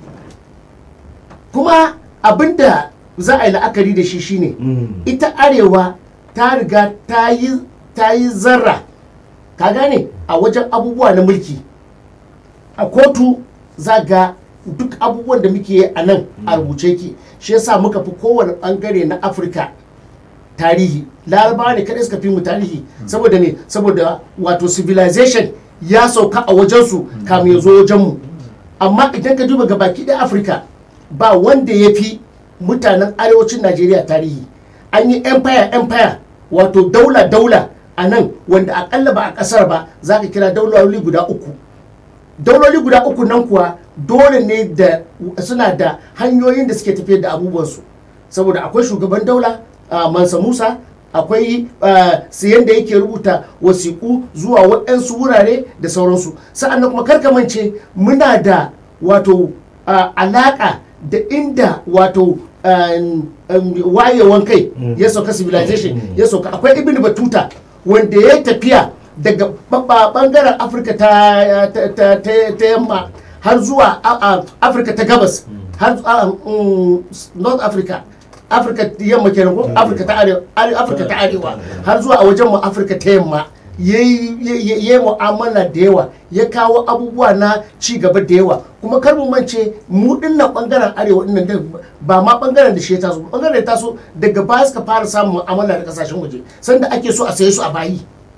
kuma abinda za a yi la'akari da shi shine Mm. ita arewa ta riga ta yi ta yi zarra ka gane a wajen abubuwa na mulki a kotu za ga duk abubuwan da muke yi a nan a rubuce ki shi yasa muka fi kowane bangare na afirka tarihi larabawa ne kadai suka fi mu tarihi saboda ne saboda wato civilization ya sauka a wajensu kamun ya zo wajenmu amma idan ka duba gabaki ɗaya afirka ba wanda ya fi mutanen arewacin najeriya tarihi an yi empire empire wato daula daula a nan wanda akalla ba a ƙasar ba za ka kira dauloli guda uku dauloli guda uku nan kuwa dole ne da suna da hanyoyin da suke tafiyar da abubuwansu saboda akwai shugaban daula a mansa musa akwai siyan da yake rubuta wasiƙu zuwa waɗansu wurare da sauransu sa'annan kuma karkamance muna da wato ah, alaƙa da inda wato um, um, wayewan kai ya sauka civilization ya sauka akwai ibn batuta wanda ya tafiya daga babba bangaren afirka ta, ta, ta, ta, ta yamma har zuwa a- a- afirka ta gabas har zu- a- mm, north africa afirka ta yamma kenan ko afirka ta arewa are- afirka ta arewa har zuwa a wajen mu afirka ta yamma ya yi mu'amala da yawa ya kawo abubuwa na ci gaba da yawa kuma kar mu mance mu dinnan bangaren arewa dinnan da ba ma bangaren da shi ya taso ba, bangaren da ya taso daga baya suka fara samun mu'amala da kasashen waje sanda ake so a saye su a bayi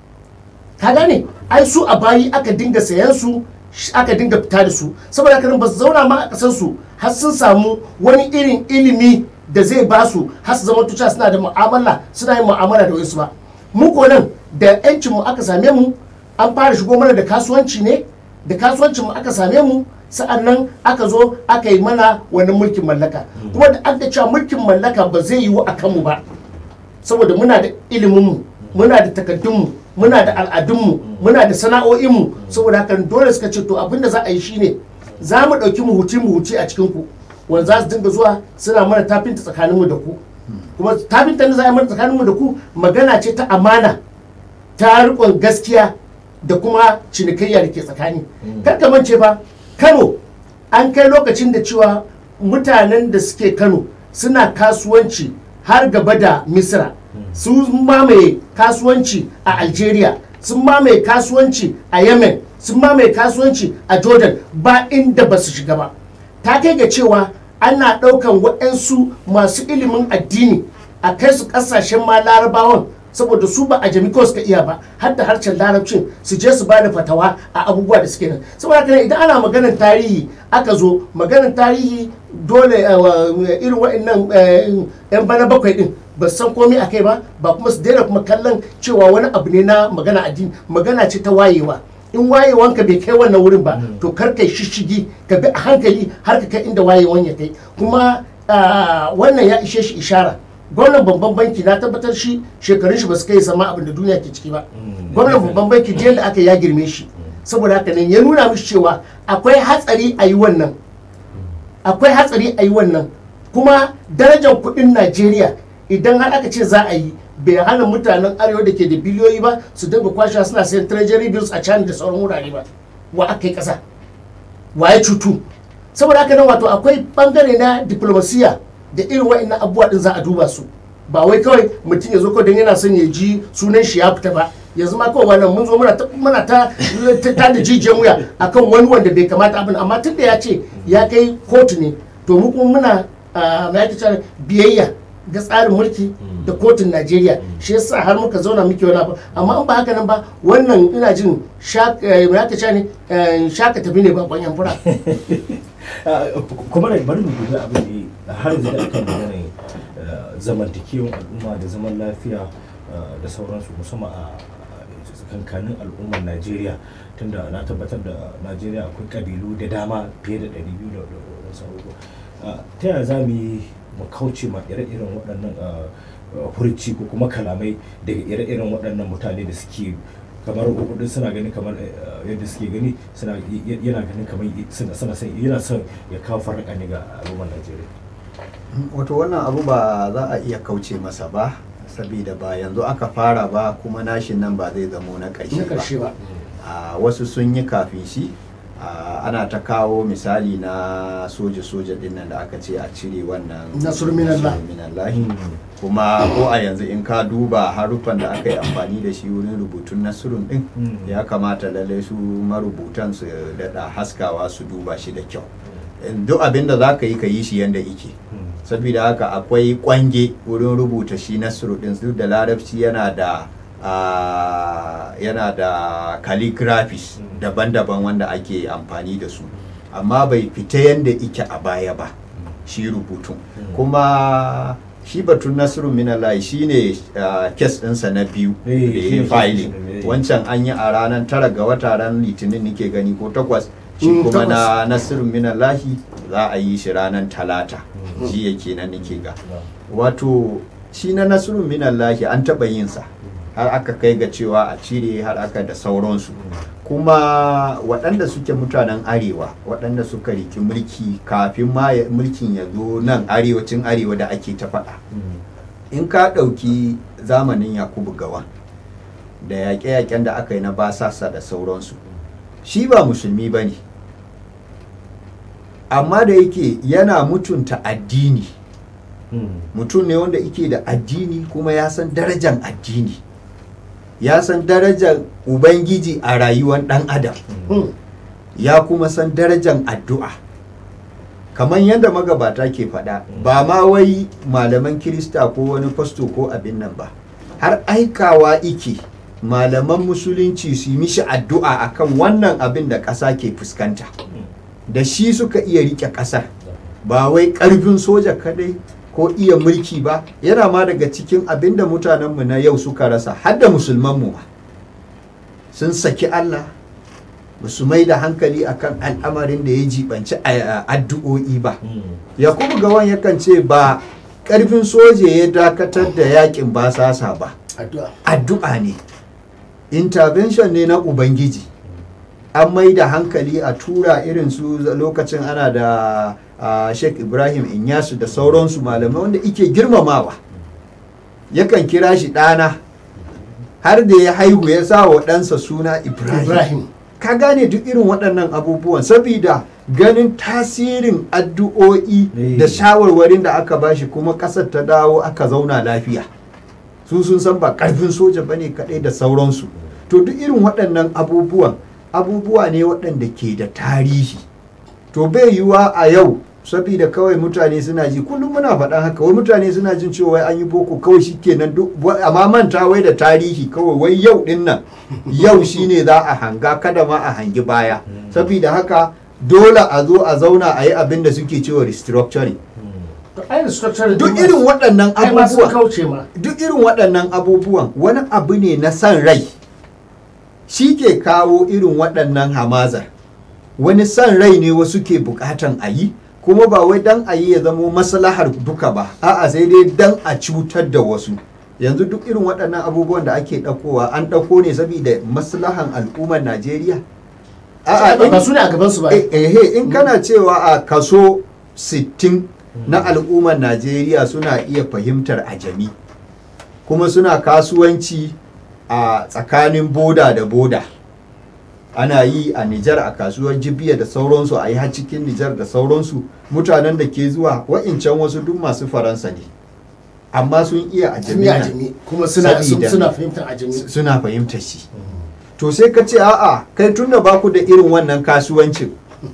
ka gane ai su a bayi aka dinga sayan su sh- aka dinga fita da su saboda haka nan ba su zauna ma a kasar su har sun samu wani irin ilimi da zai ba su har su zama tuca suna da mu'amala suna yin mu'amala da wasu ba mu ko nan da yancin mu aka same mu an fara shigo mana da kasuwanci ne da kasuwancin mu aka same mu sa'annan aka zo aka yi mana wani mulkin mallaka kuma da aka cewa mulkin mallaka ba zai yiwu a kanmu ba saboda muna da iliminmu muna da takaddunmu muna da al'adunmu muna da sana'o'inmu saboda haka dole suka ce to abin da za a yi shine za mu ɗauki muhuci muhuci a cikin ku wanda za su dinga zuwa suna mana tafinta tsakaninmu da ku kuma tafinta da za a yi mana tsakaninmu da ku magana ce ta amana ta riƙon gaskiya da kuma cinikayya da ke tsakani kar ka mance fa kano an kai lokacin da cewa mutanen da suke kano suna kasuwanci har gaba da misra sun mamaye kasuwanci a algeria sun mamaye kasuwanci a yemen sun mamaye kasuwanci a jordan ba inda ba su shiga ba ta kai ga cewa ana ɗaukan waɗansu masu ilimin addini a kai su ƙasashen ma larabawan saboda su ba a jami kawai suka iya ba har da harshen larabcin su je su ba da fatawa a abubuwa da suke nan saboda haka idan ana maganar tarihi aka zo maganar tarihi dole eh, wa- irin waɗannan eh, yan bana bakwai din ba su san komai a kai ba ba kuma su daina kuma kallon cewa wani abu ne na magana addini magana ce ta wayewa in wayewanka bai kai wannan wurin ba to kar kai shishigi ka bi a hankali har ka kai inda wayewan ya kai kuma ah, wannan ya ishe shi ishara gwamnan babban banki na tabbatar shi shekarun shi ba su kai sama abin da duniya ke ciki ba gwamnan babban banki jiya da aka ya girme shi saboda haka nan ya nuna mishi cewa akwai hatsari a yi wannan akwai hatsari a yi wannan kuma darajar kudin najeriya idan har aka ce za a yi bai hana mutanen arewa da ke da biliyoyi ba su dinga kwashewa suna sayan treasury bills a can da sauran wurare ba wa aka yi kasa wa ya cutu saboda haka nan wato akwai bangare na diplomasiya da irin wa'annan abubuwa din za a duba su ba wai kawai mutum ya zo kawai don yana son ya ji sunan shi ya fita ba yanzu ma kawai wannan mun zo muna ta muna ta ta ta da jijiyan wuya akan wani wanda bai kamata abin amma tunda ya ce ya kai kotu ne to mu kuma muna ah, me ake cewa biyayya ga tsarin mulki da kotun Najeriya shi yasa har muka zauna muke wani abu amma in ba haka nan ba wannan ina jin shak- eh, me ake cewa ne eh, shaka tafi ne ba kwanyan fura kuma da bari mu dubi abin da har yanzu da akan maganar eh, zamantakewan al'umma da zaman lafiya eh, da sauransu musamman a a tsakankanin al'ummar najeriya tunda na tabbatar da najeriya akwai kabilu da dama fiye da 200 da da wasu abubuwa Ah, ta yaya za mu yi mu kauce ma ire-iren waɗannan ah, ah, furci ko kuma kalamai daga ire-iren waɗannan mutane da suke kamar kudin suna ganin kamar eh, yadda suke gani suna y- yana ganin kamar y- suna suna son yana son ya kawo farraka ne ga al'ummar Najeriya wato wannan abu ba za a iya kauce masa ba saboda ba yanzu aka fara ba kuma nashin nan ba zai zamo na na ƙarshe karshe ba ba a wasu sun yi kafin shi a, ana ta kawo misali na soja-soja din nan da aka ce a cire wannan Nasrul minallah. Nasrul minallahi. kuma ko a yanzu in ka duba haruffan da aka yi amfani da shi wurin rubutun nasrun din Mm. ya kamata lallai su marubutan su daɗa haskawa su duba shi da kyau duk abin da za ka yi ka yi shi yadda ike saboda haka akwai kwange wurin rubuta shi nasru din duk da larabci yana da ah, yana da calligraphies Mm. daban-daban wanda ake amfani da su amma bai fita yadda ike a baya ba shi rubutun Mm. kuma shi batun nasiru minalai shi ne kes ɗinsa na biyu Eh, da shi ya ne filing kes ɗinsa, eh. wancan an yi a ranar tara ga wata ran litinin nike gani ko takwas shi Mm, kuma na takwas. nasiru minalahi za a yi shi ranar talata Mm. shi yake nan nike ga wato shi na nasiru minallahi an taɓa yin sa har aka kai ga cewa a cire har aka da sauransu kuma waɗanda suke mutanen arewa waɗanda suka riki mulki kafin ma ya- mulkin ya zo nan arewacin arewa da ake ta faɗa in ka ɗauki zamanin yakubu gawan da yaƙe-yaƙen da aka yi na basasa da sauransu shi ba musulmi ba ne amma da yake yana mutunta addini Mm. mutum ne wanda yake da addini kuma ya san darajar addini ya san darajar ubangiji a rayuwar ɗan adam Hmm. ya kuma san darajar addu'a kamar yadda magabata ke faɗa ba ma wai malaman kirista ko wani fasto ko abin nan ba har aikawa ike malaman musulunci su yi mishi addu'a akan wannan abin da ƙasa ke fuskanta da shi suka iya rike ƙasar ba wai ƙarfin soja kadai ko iya mulki ba yana ma daga cikin abin da mutanenmu na yau suka rasa har da musulmanmu ma sun saki Allah ba su mai da hankali akan al'amarin da ya jibanci a- a- addu'o'i ba Mm. yakubu gawan yakan ce ba ƙarfin soja ya dakatar da yakin basasa ba addu'a addu'a ne intervention ne na ubangiji an mai da hankali a tura irin su lokacin ana da ah, sheikh ibrahim inyasu da sauransu malamai wanda ike girmamawa yakan kira shi ɗana har da ya haihu ya sa wa ɗansa suna ibrahim, ibrahim ka gane duk irin waɗannan abubuwan saboda ganin tasirin addu'o'i Eh. da shawarwarin da aka bashi kuma ƙasar ta dawo aka zauna lafiya su sun san ba ƙarfin soja ba ne kaɗai da sauransu to duk irin waɗannan abubuwan abubuwa ne waɗanda ke da tarihi to bai yiwuwa a yau saboda kawai mutane suna ji kullum muna faɗan haka wai mutane suna jin cewa wai an yi boko kawai shikenan duk wa- amma manta wai da tarihi kawai wai yau din nan yau shine za a hanga kada ma a hangi baya saboda haka dole a zo a zauna a yi abin da suke cewa restructuring to ai restructuring duk din irin ma- waɗannan ai ma sun abubuwan kauce ma duk irin waɗannan abubuwan wani abu ne na san rai shi ke kawo irin waɗannan hamazar wani san rai ne wasu ke buƙatan a yi kuma ba wai dan a yi ya zamo maslahar duka ba a'a sai dai dan a cutar da wasu yanzu duk irin waɗannan abubuwan da ake ɗaukowa an ɗauko ne saboda maslahan al'ummar najeriya a'a ba in- su ne a gaban su ba Eh, eh, in kana cewa a kaso 60 na al'ummar najeriya suna iya fahimtar ajami kuma suna kasuwanci a tsakanin boda da boda ana yi a nijar a kasuwar jibiya da sauransu a yi har cikin nijar da sauransu mutanen da ke zuwa wa'incan wasu duk masu faransa ne amma sun iya ajami jami'a nan. ajami kuma suna Sabida- suna fahimtar ajami suna fahimtar shi to sai ka ce a'a kai tunda ba ku da irin wannan kasuwancin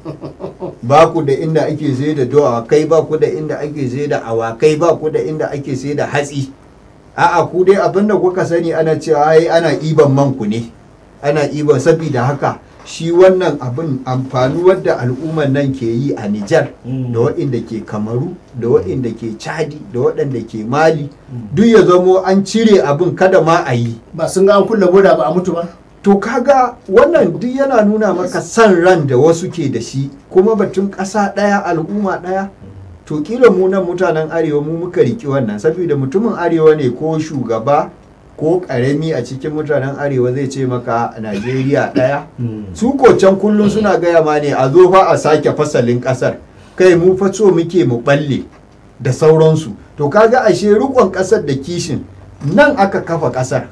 ba ku da inda ake sai da dawakai ba ku da inda ake sai da awakai ba ku da inda ake sai da hatsi a'a ku dai abinda kuka sani ana cewa ai ana iban man ku ne ana iban saboda haka shi wannan abin amfanuwar da al'ummar nan ke yi a Nijar Mm. da waɗanda ke Kamaru da waɗanda ke Chadi da waɗanda ke Mali duk ya zamo an cire abin kada ma a yi ba sun ga an kulle boda ba a mutu ba to kaga wannan duk yana nuna maka san ran da wasu ke da shi kuma batun ƙasa ɗaya al'umma ɗaya to kila mu nan mutanen arewa mu muka riki wannan saboda mutumin arewa ne ko shugaba ko ƙarami a cikin mutanen arewa zai ce maka najeriya ɗaya Mm. su ko can kullum suna gaya ma ne a zo fa a sake fasalin ƙasar kai mu fa so muke mu balle da sauransu to kaga ashe rikon ƙasar da kishin nan aka kafa ƙasar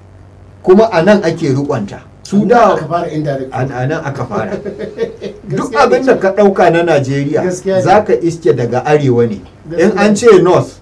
kuma a nan ake rikonta su da aka fara indirect a a nan aka fara duk Gaskiya abin ne. da ka ɗauka na najeriya Gaskiya ne. za ka iske daga arewa ne in Gaskiya an ne. ce north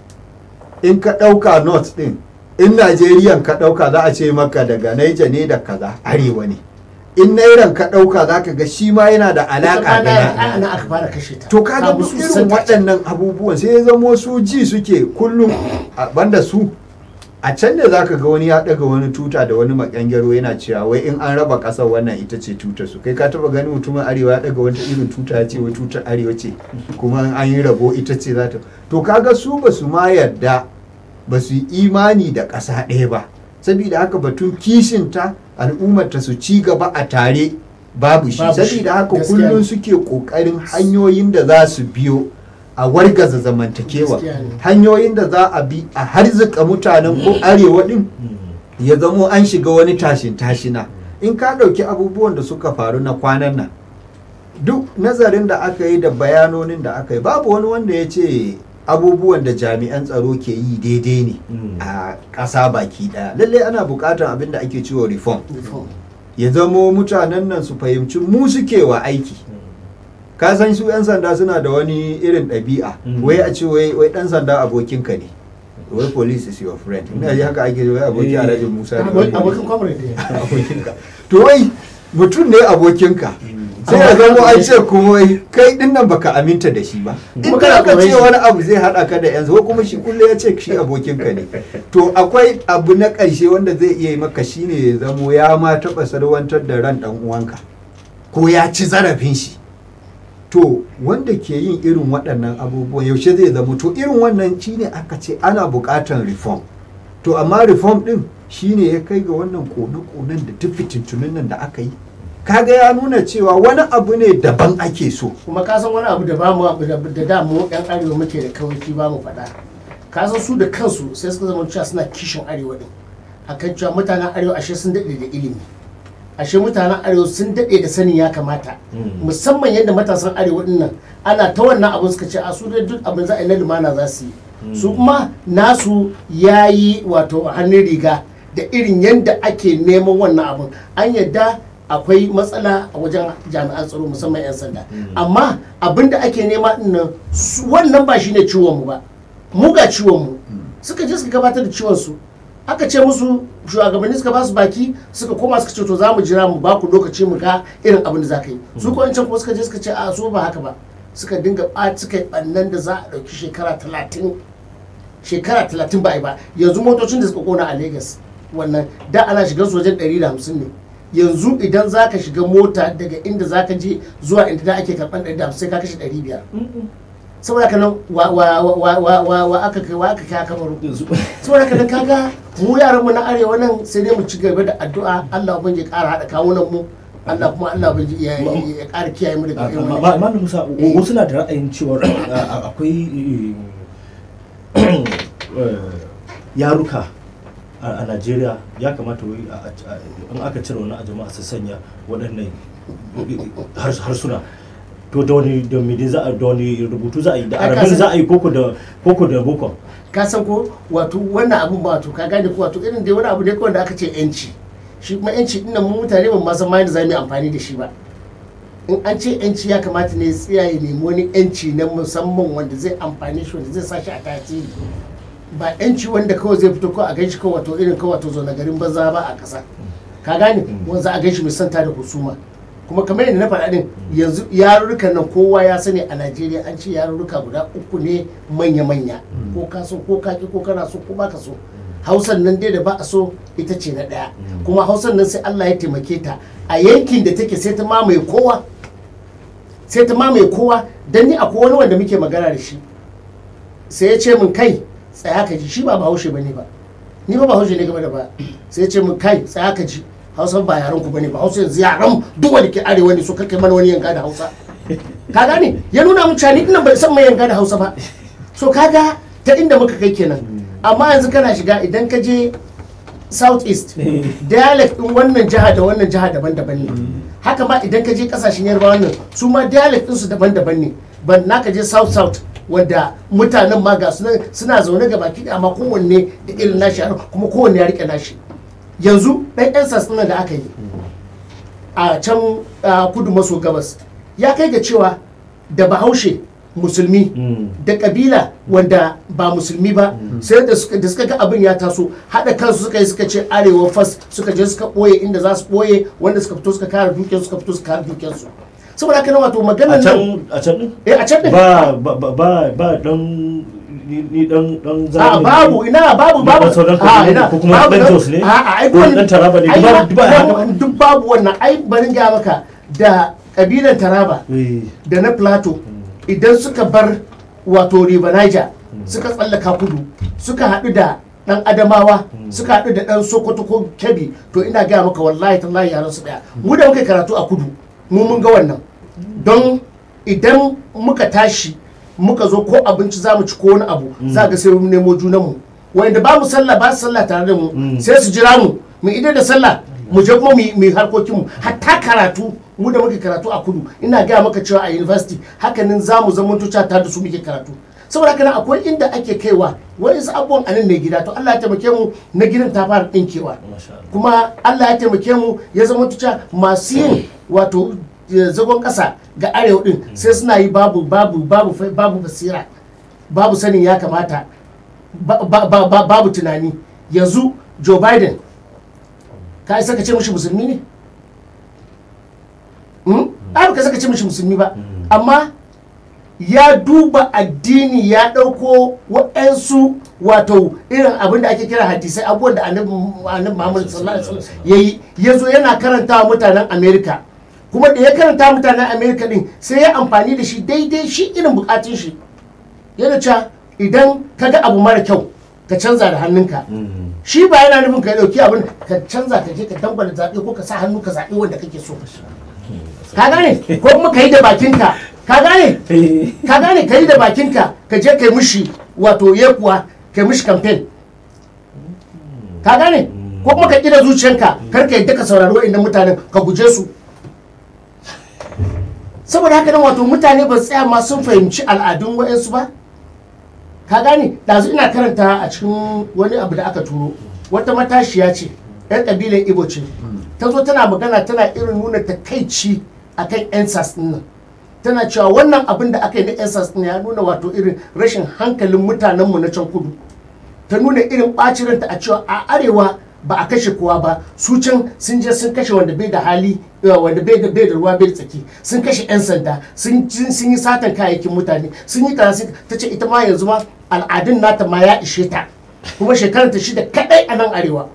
in ka ɗauka north ɗin in najeriyan ka ɗauka za a ce maka daga naija ne da kaza arewa ne in nairan ka ɗauka za ka ga shi ma yana da alaƙa da a nan nan aka fara kashe ta to kaga Kamun duk su irin santa ce. waɗannan abubuwan sai ya zamo su ji suke kullum a banda su a can ne zaka ga wani ya daga wani tuta da wani makangaro yana cewa wai in an raba ƙasar wannan ita ce tutar su kai ka taba gani mutumin arewa ya daga wata irin tuta ya ce wai tutar arewa ce kuma in an yi rabo ita ce za ta to kaga su ba su ma yarda ba su yi imani da ƙasa ɗaya ba saboda haka batun kishinta al'ummarta su ci gaba a tare babu shi Babu shi, saboda haka gaskiya kullum ne. suke ƙoƙarin hanyoyin da za su biyo a wargaza zamantakewa Gaskiya ne. hanyoyin da za a bi a harzika mutanen ko arewa din ya zamo an shiga wani tashin tashina in ka ɗauki abubuwan da suka faru na kwanan nan duk nazarin da aka yi da bayanonin da aka yi babu wani wanda ya ce abubuwan da jami'an tsaro ke yi daidai ne Mm. a ƙasa baki ɗaya lallai ana buƙatar abin da ake cewa reform Reform. ya zamo mutanen nan su fahimci mu suke wa aiki ka san su 'yan sanda suna da wani irin ɗabi'a Mm. wai a ce wai wai ɗan sanda abokinka ne wai police is your friend ina ji haka ake wai abokin Eh. alhaji musa ne Abokin abokin comrade ne. abokinka to wai mutum ne abokinka sai ya zamo an ce kuma wai kai din nan baka aminta da shi ba in Kuma ka kana aka tsoron ce shi. wani abu zai haɗa ka da yanzu ko kuma shi kulle ya ce shi abokinka ne to akwai abu na ƙarshe wanda zai iya yi maka shine ya zamo ya ma taɓa salwantar da ran ɗan uwanka ko ya ci zarafin shi to wanda ke yin irin waɗannan abubuwan yaushe zai zamo to irin wannan shine aka ce ana buƙatar reform to amma reform ɗin shine ya kai ga wannan kone-konen da duk fitintunin nan da aka yi kaga ya nuna cewa wani abu ne daban ake so kuma ka san wani abu da ba mu da da da mu yan arewa muke da kawai ba mu faɗa ka san su da kansu sai suka zama cewa suna kishin arewa din akan cewa mutanen arewa ashe sun daɗe da ilimi ashe mutanen arewa sun daɗe da sanin ya kamata Mm. musamman yadda matasan arewa din nan ana ta wannan abin suka ce a su dai duk abin za a yi na lumana za su yi su kuma nasu ya yi wato hannun riga da irin yadda ake neman wannan abin an yadda akwai matsala a wajen jami'an tsaro musamman 'yan sanda amma abin da ake nema din nan su- wannan ba shine ciwon mu ba mu ga ciwon mu suka je suka gabatar da ciwon su aka ce musu shugabanni suka ba su baki suka koma suka ce to za mu jira mu ba ku lokaci mu ga irin abin da za ka yi su ko can kuma suka je suka ce a so ba haka ba suka dinga ɓaci suka yi ɓannan da za a ɗauki shekara talatin shekara talatin ba a yi ba yanzu motocin da suka kona a Legas wannan da ana shiga su wajen 150 ne yanzu idan za ka shiga mota daga inda za ka je zuwa inda da ake karɓar 150 sai ka kashe 500 saboda haka nan wa wa wa wa wa wa aka kai wa aka kai aka baro saboda haka nan kaga mu yaran mu na arewa nan sai dai mu ci gaba da addu'a Allah ubangiji ya ƙara haɗa kawunan mu Allah kuma Allah ubangiji ya ya ƙara kiyaye mu daga irin wannan Malam Musa wasu na da ra'ayin cewar a- akwai eh, eh, yaruka a a Najeriya ya kamata wai a- a- a- in aka cire wani a jama'a su sanya waɗannan hars- harsuna to da wani da me dai za a da wani rubutu za a yi da Ai, ka arabin san- za a yi koko da koko da boko ka san ko wato wannan abun ba wato ka gane ko wato irin dai wani abu ne kawai da aka ce yanci shi kuma yanci din nan mu mutane ba ma san ma yadda za mu yi amfani da shi ba in an ce yanci ya kamata ne ya tsaya ya nemi wani yanci na musamman wanda zai amfani shi wanda zai sa shi a tasiri ba yanci wanda kawai zai fito ko a ganshi kawai wato irin kawai wato zaune garin banza ba a ƙasa ka gane wanda a ganshi mai santa da husuma kuma kamar yadda na faɗa din yanzu yarurrukan nan kowa ya sani a najeriya an ce yarurruka guda uku ne manya-manya ko ka so ko ka ki ko kana so ko baka so hausan nan dai da ba a so ita ce na ɗaya kuma hausan nan sai allah ya taimake ta a yankin da take sai ta mamaye kowa sai ta mamaye kowa don ni akwai wani wanda muke magana da shi sai ya ce min kai tsaya ka ji shi ba bahaushe bane ba ni ba bahaushe ne game da ba sai ya ce min kai tsaya ka ji hausa ba yaran ku bane ba hausa yanzu yaran duk wanda ke arewa ne so kake mana wani yanga da hausa ka gane ya nuna mun cewa ni dinnan bai san mai yanga da hausa ba so kaga ta inda muka kai kenan amma yanzu kana shiga idan ka je south east dialect din wannan jiha da wannan jiha daban-daban ne haka ma idan ka je kasashen yarbawa nan su ma dialect din su daban-daban ne ban na ka je south south wanda mutanen ma ga suna suna zaune ga baki ɗaya, amma kowanne da irin nashi yaro kuma kowanne ya rike nashi yanzu ɗan yan sassanan da aka yi a can ah, kudu maso gabas ya kai ga cewa da bahaushe musulmi Mm. da kabila wanda ba musulmi ba sai da suka da suka ga abin ya taso haɗa kansu suka yi suka ce arewa fas suka je suka ɓoye inda za su ɓoye wanda suka fito suka kare dukiyarsu suka fito suka kare dukiyarsu saboda haka nan wato a maganar nan can a can din eh a can din ba ba ba ba ba dan ni ni dan dan a zamani babu ina babu Ba babu dan sauran a kabilu ina ko kuma babu dan dan- Jos ne? a a ai Ko wannan- dan Taraba ne? ai Duk ba- ba- duk ba babu- haka ba? duk babu wannan ai bari ga maka da kabilan Taraba Eh, da na Plateau idan suka bar wato River Niger suka tsallaka kudu suka haɗu da ɗan Adamawa suka haɗu da ɗan Sokoto ko Kebbi to ina gaya maka wallahi tallahi yaran su ɗaya mu da muka yi karatu a kudu mu mun ga wannan don idan muka tashi muka zo ko abinci za mu ci ko wani abu za ga sai mu nemo junanmu wanda ba mu sallah ba su sallah tare da mu sai su jira mu mu idan da sallah mu je kuma mu yi- mu yi harkokinmu hatta karatu mu da muke karatu a kudu ina gaya maka cewa a university hakanin za mu zama tuca tare da su muke karatu saboda haka nan akwai inda ake kaiwa wa'insu abubuwan a nan ne gida to Allah ya taimake mu na gidan ta fara ɗinkewa Masha Allah. kuma Allah ya taimake mu ya zama tuca masu yin wato eh, zagon ƙasa ga arewa din sai suna yi babu babu babu fa- babu basira babu sanin ya kamata ba- ba- ba- ba- babu tunani yanzu Joe Biden ka isa ka ce mishi musulmi ne Hmm? ai ba ka saka ce mishi musulmi ba amma ya duba addini ya ɗauko waɗansu wato irin abin da ake kira hadisai abubuwan da annabi annabi Muhammad sallallahu alaihi wasallam yayi ya zo yana karanta wa mutanen Amerika kuma da ya karanta wa mutanen Amerika din sai ya amfani da shi daidai shi irin bukatun shi yana cewa idan ka ga abu mara kyau ka canza da hannunka shi ba yana nufin ka dauki abin ka canza ka je ka dangwala zaɓe ko ka sa hannu ka zaɓi wanda kake so ka gane ko kuma ka yi da bakinka ka gane ka gane ka yi da bakinka ka je ka yi mushi wato yekuwa ka yi mushi campaign ka gane ko kuma ka kira zuciyanka kar ka yadda ka saurari wa'annan mutanen ka guje su saboda haka nan wato mutane ba su tsaya ma sun fahimci al'adun wa'ansu ba ka gane ɗazu ina karanta a cikin wani abu da aka turo wata matashiya ce yan ƙabilar ibo ce ta zo tana magana tana irin nuna takaici akan yan sas ɗin nan tana cewa wannan abin da aka yi na yan sas ɗin ya nuna wato irin rashin hankalin mutanenmu na can kudu ta nuna irin ɓacin ranta a cewa a arewa ba a kashe kowa ba su can sun je sun kashe wanda bai da hali eh, wanda bai da bai da ruwa bai da tsaki sun kashe yan sanda sun sun sun yi satan kayayyakin mutane sun yi kaza sun ta ce ita ma yanzu ma al'adun nata ma ya ishe ta kuma shekarar ta shida kadai a nan arewa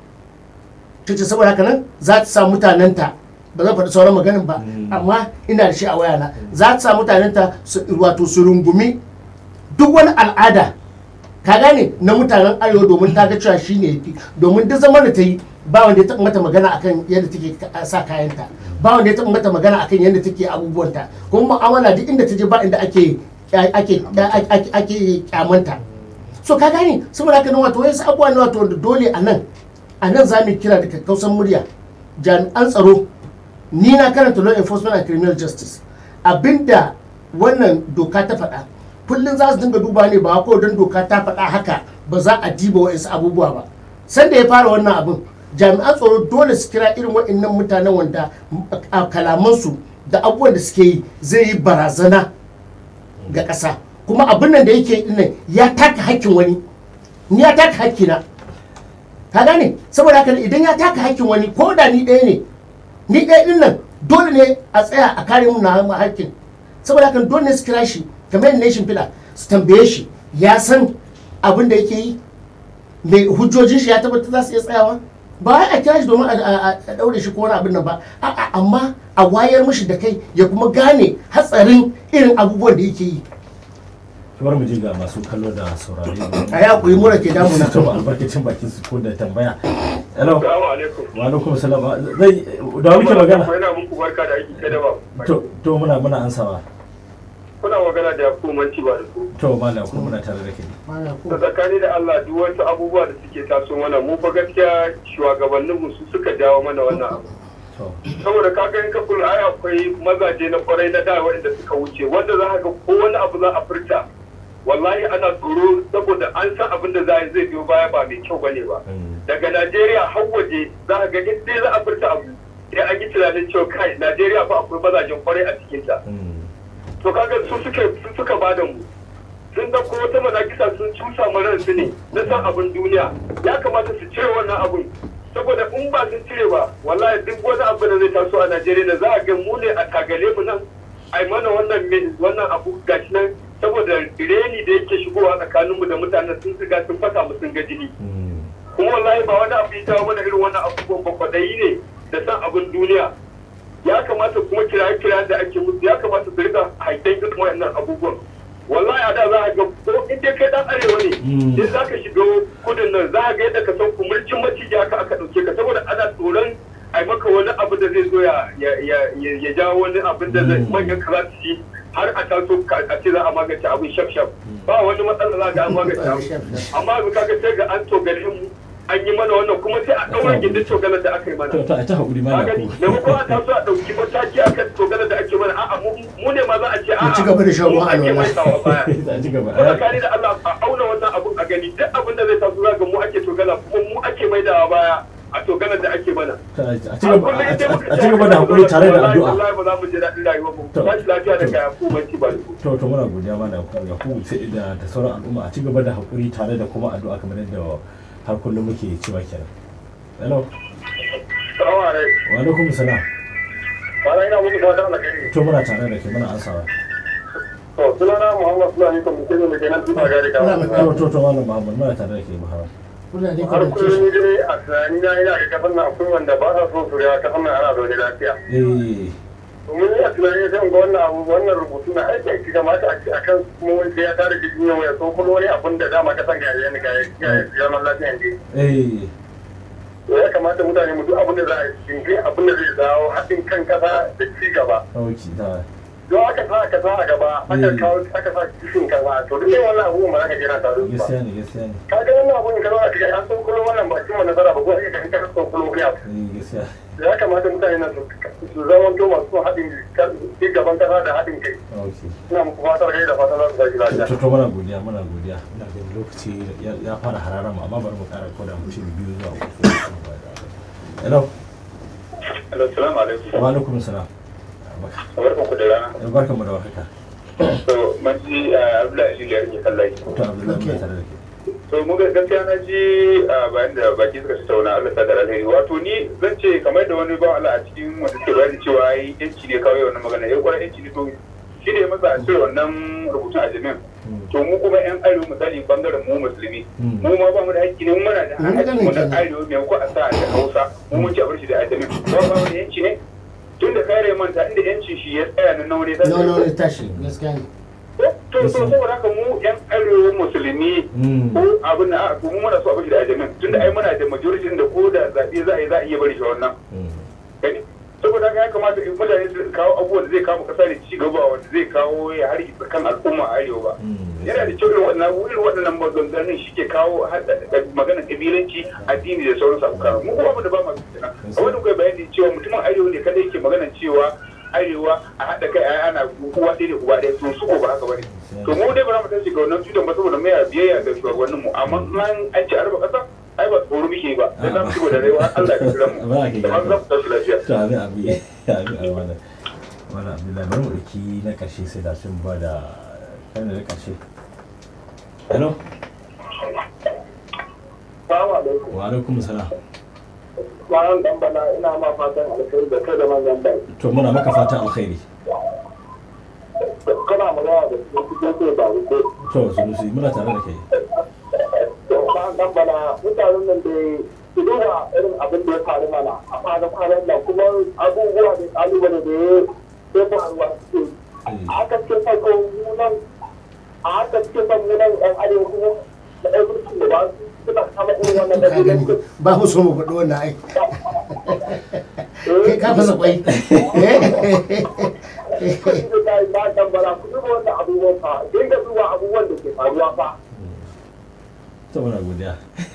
ta ce saboda haka nan za ta sa mutanenta ba zan faɗi sauran maganin ba amma ina da shi a wayana za ta sa mutanenta su wato su rungumi duk wani al'ada ka gane na mutanen arewa domin ta ga cewa shi ne yafi domin duk zaman da ta yi ba wanda ya taɓa mata magana akan yadda take ka- sa kayanta ba wanda ya taɓa mata magana akan yadda take abubuwanta kuma mu'amala duk inda ta je ba inda ake ake ake ake kyamanta so ka gane saboda haka nan wato wasu abubuwa ne wato wanda dole a nan a nan za mu kira da kakkausan murya jami'an tsaro ni na karanta law enforcement and criminal justice abinda wannan doka ta faɗa kullum za su dinga duba ne ba ko don doka ta faɗa haka ba za a diba wa'insu abubuwa ba sanda ya fara wannan abin jami'an tsaro dole su kira irin waɗannan mutanen wanda a kalamansu da abubuwan da suke yi zai yi barazana ga ƙasa kuma abin nan da yake yi dinnan ya taka hakkin wani ni ya taka hakkina ka gane saboda haka idan ya taka hakkin wani ko da ni ɗaya ne ni ɗaya ɗin nan dole ne a tsaya a kare mu na hakkin saboda haka dole ne su kira shi kamar yadda nation fila su tambaye shi ya san abin da yake yi mai hujjojin shi ya tabbatar za su iya tsayawa ba wai a kira shi domin a- a a daure shi ko wani abin nan ba a'a amma a wayar mishi da kai ya kuma gane hatsarin irin abubuwan da yake yi kamar mu je ga masu kallo da saurare a ya kuyi mura ke damuna na taba albarkacin bakin su ko da tambaya hello Salamu alaikum. wa alaikum salam zai da muke magana Yana muku barka da aiki kai da ba. to to muna muna ansawa Kuna magana da Yakubu Manci ba da ku. to malam ko muna tare da kai Da tsakani da Allah duk wasu abubuwa da suke taso mana mu fa gaskiya shugabanninmu su suka jawo mana wannan abu. to Saboda ka ga in ka kula ai akwai mazaje na kwarai na da waɗanda suka wuce wanda za ka ga ko wani abu za a furta wallahi ana tsoro saboda an san abin da za a yi zai biyo baya ba mai kyau bane ba. mm, daga Najeriya har waje za ka ga in dai za a furta abu sai an yi tunanin cewa kai Najeriya fa akwai mazajen kwarai a cikinta. mm, to kaga su suka su suka bada mu sun dauko wata manakisa sun cusa mu su ne na san abin duniya ya kamata su cire wannan abun saboda in ba sun cire ba wallahi duk wani abu da zai taso a Najeriya da za a ga mu ne a tagale mu nan ai mana wannan me- wannan abu gashi nan saboda reni da yake shigowa tsakanin mu da mutanen sun riga sun fasa mu sun ga jini mm. kuma wallahi ba wani abu ya jawo mana irin wannan abubuwan ba kwadayi ne da san abin duniya ya kamata kuma kiraye kirayen da ake musu ya kamata su rika haitan irin wayannan abubuwan wallahi a da za a ga ko in dai kai dan arewa ne Mm. in za ka shiga kudin nan za a ga yadda ka san kumurcin maciji haka aka dauke ka saboda ana tsoron ai maka wani abu da zai zo ya ya ya ya- ya jawo wani abin da zai Mm. manyan ka za su ci har a taso ka- a ce za a magance abin shaf shaf ba wani matsala za ga an magance abu amma yanzu kaga sai ga an togale mu an yi mana wannan kuma sai a ɗaura gindin cogalar da aka yi mana to to a ta haƙuri ka mana gani ko maimakon a taso a ɗauki mataki akan cogalar da ake mana a'a mu mu ne ma za a ce a'a Mu ci gaba da shan ruwan mu ake alwala. mai sawa baya a ci gaba ko tsakani da Allah a auna wannan abun a gani duk abin da zai taso za ga mu ake togala kuma mu ake maidawa baya a togalar da ake mana a ci gaba a ci gaba da haƙuri tare da addu'a wallahi ba za mu ji daɗin rayuwar mu To. ba shi lafiya da kaya ko banci ba da ku to to muna godiya ma da ya ku sai da da sauran al'umma a ci gaba da haƙuri tare da kuma addu'a kamar yadda har kullum muke cewa kenan hello salamu alaikum wa alaikum salam ba ina muku fatan alheri to muna tare da ke muna ansawa to sunana Muhammad Fulani kuma mutum ne kenan tuna gari ka to to to malam Muhammad muna tare da ke Muhammad kuna ne har kuna ce kullum dai a tunani na ina ga kasan nan akwai wanda ba sa so su ya kasan nan ana zaune lafiya eh domin a tunani zan ga wannan abu wannan rubutu na aiki aiki kamata a ce akan kuma wani sai ya tare jirgin yau ya so kuma wani abun da dama kasan ga yana ga ga zaman lafiya ne eh to ya kamata mutane mu duk abin da za a yi cikin abin da zai dawo haɗin kan kasa da ci gaba okay da don aka sa aka sa a gaba aka kawo aka sa kishin kasa to duk yin wannan abubuwan ba za ka jira tare da su ba gaskiya ne gaskiya ne ka ga wannan abun ka zama cikin an san kullum wannan ba cimma nasara ba ko sai ka kan san kullum ya eh gaskiya ya kamata mutane na su su zama to masu haɗin ci gaban kasa da haɗin kai okay ina muku fatar kai da fatan za su gaji lafiya to to muna godiya muna godiya ina ganin lokaci ya ya fara harara mu amma bari mu ƙara koda mutum biyu zuwa uku hello assalamu alaikum wa alaikum salam barkan ku da rana barkan mu da warhaka to manji abdullahi shi ya rike kallai to Abdullahi muna tare da ke to mu ga gaskiya na ji bayan da baki suka tattauna Allah ta da alheri wato ni zan ce kamar da wani ba Allah a cikin wanda suke bayani cewa ai yanci ne kawai wannan magana ya kwarar yanci ne to shi ne masa a cire wannan rubutun a jami'in to mu kuma yan arewa misali bangaren mu musulmi Mm. mu ma ba mu da haƙƙi ne mu muna da Mun haƙƙi gane mu da kenan. arewa mai ko a sa da hausa mu mun ci a bar shi da ajamin ba ba mu da yanci ne tun da kare manta inda yancin shi ya tsaya na naure no no ne tashi gaskiya ne to to saboda haka mu yan arewa musulmi Mm. ko abin da a mu muna so a bashi da ajamin tunda ai muna da majority da ko da zaɓe za a yi za a iya bari shi wannan Mm. gani saboda haka ya kamata in mutane su kawo abubuwan da zai kawo kasa da ci gaba wanda zai kawo ya har kan al'umma a arewa ba Mm. yana da kyau irin waɗannan irin waɗannan maganganun shi ke kawo maganar kabilanci addini da sauransu a kawo mu kuma da ba masu fitina a wani kai bayani cewa mutumin arewa ne kada yake maganar cewa arewa a haɗa kai a ana uwa ɗaya da uwa ɗaya to su ko ba haka bane to mu dai ba za mu tashi ga wannan tutan ba saboda mai biyayya ga shugabannin mu amma an an ci arba ƙasa ai ba tsoro muke ba sai za mu ci da rayuwa Allah ya kira mu Ba ka da ma za mu tashi lafiya to abi abi abi abi wannan wannan abdullahi bari mu ɗauki na ƙarshe sai da sun ba da kan da na ƙarshe hello Assalamu alaikum. wa alaikum salam Malam dan bana ina ma fatan alkhairi da kai da manyan bai. to muna maka fatan alkhairi Kana magana da su cikin sai ba ko. to sunusi muna tare da kai Malam dan bana mutanen nan da su duba irin abin da ya faru mana a kwanan kwanan nan kuma abubuwa da kalubale da ya ya faruwa suke. A haka ce farko munan a haka ce farko munan ɗan arewa kuma da ɗan mulkin da ba su suna kama irin wannan ka gani ɗabi'un. ba mu so mu faɗi wannan ai kai ka fasa kwai ba tambara ku duba wannan abubuwan fa dinga duba abubuwan da ke faruwa fa to muna godiya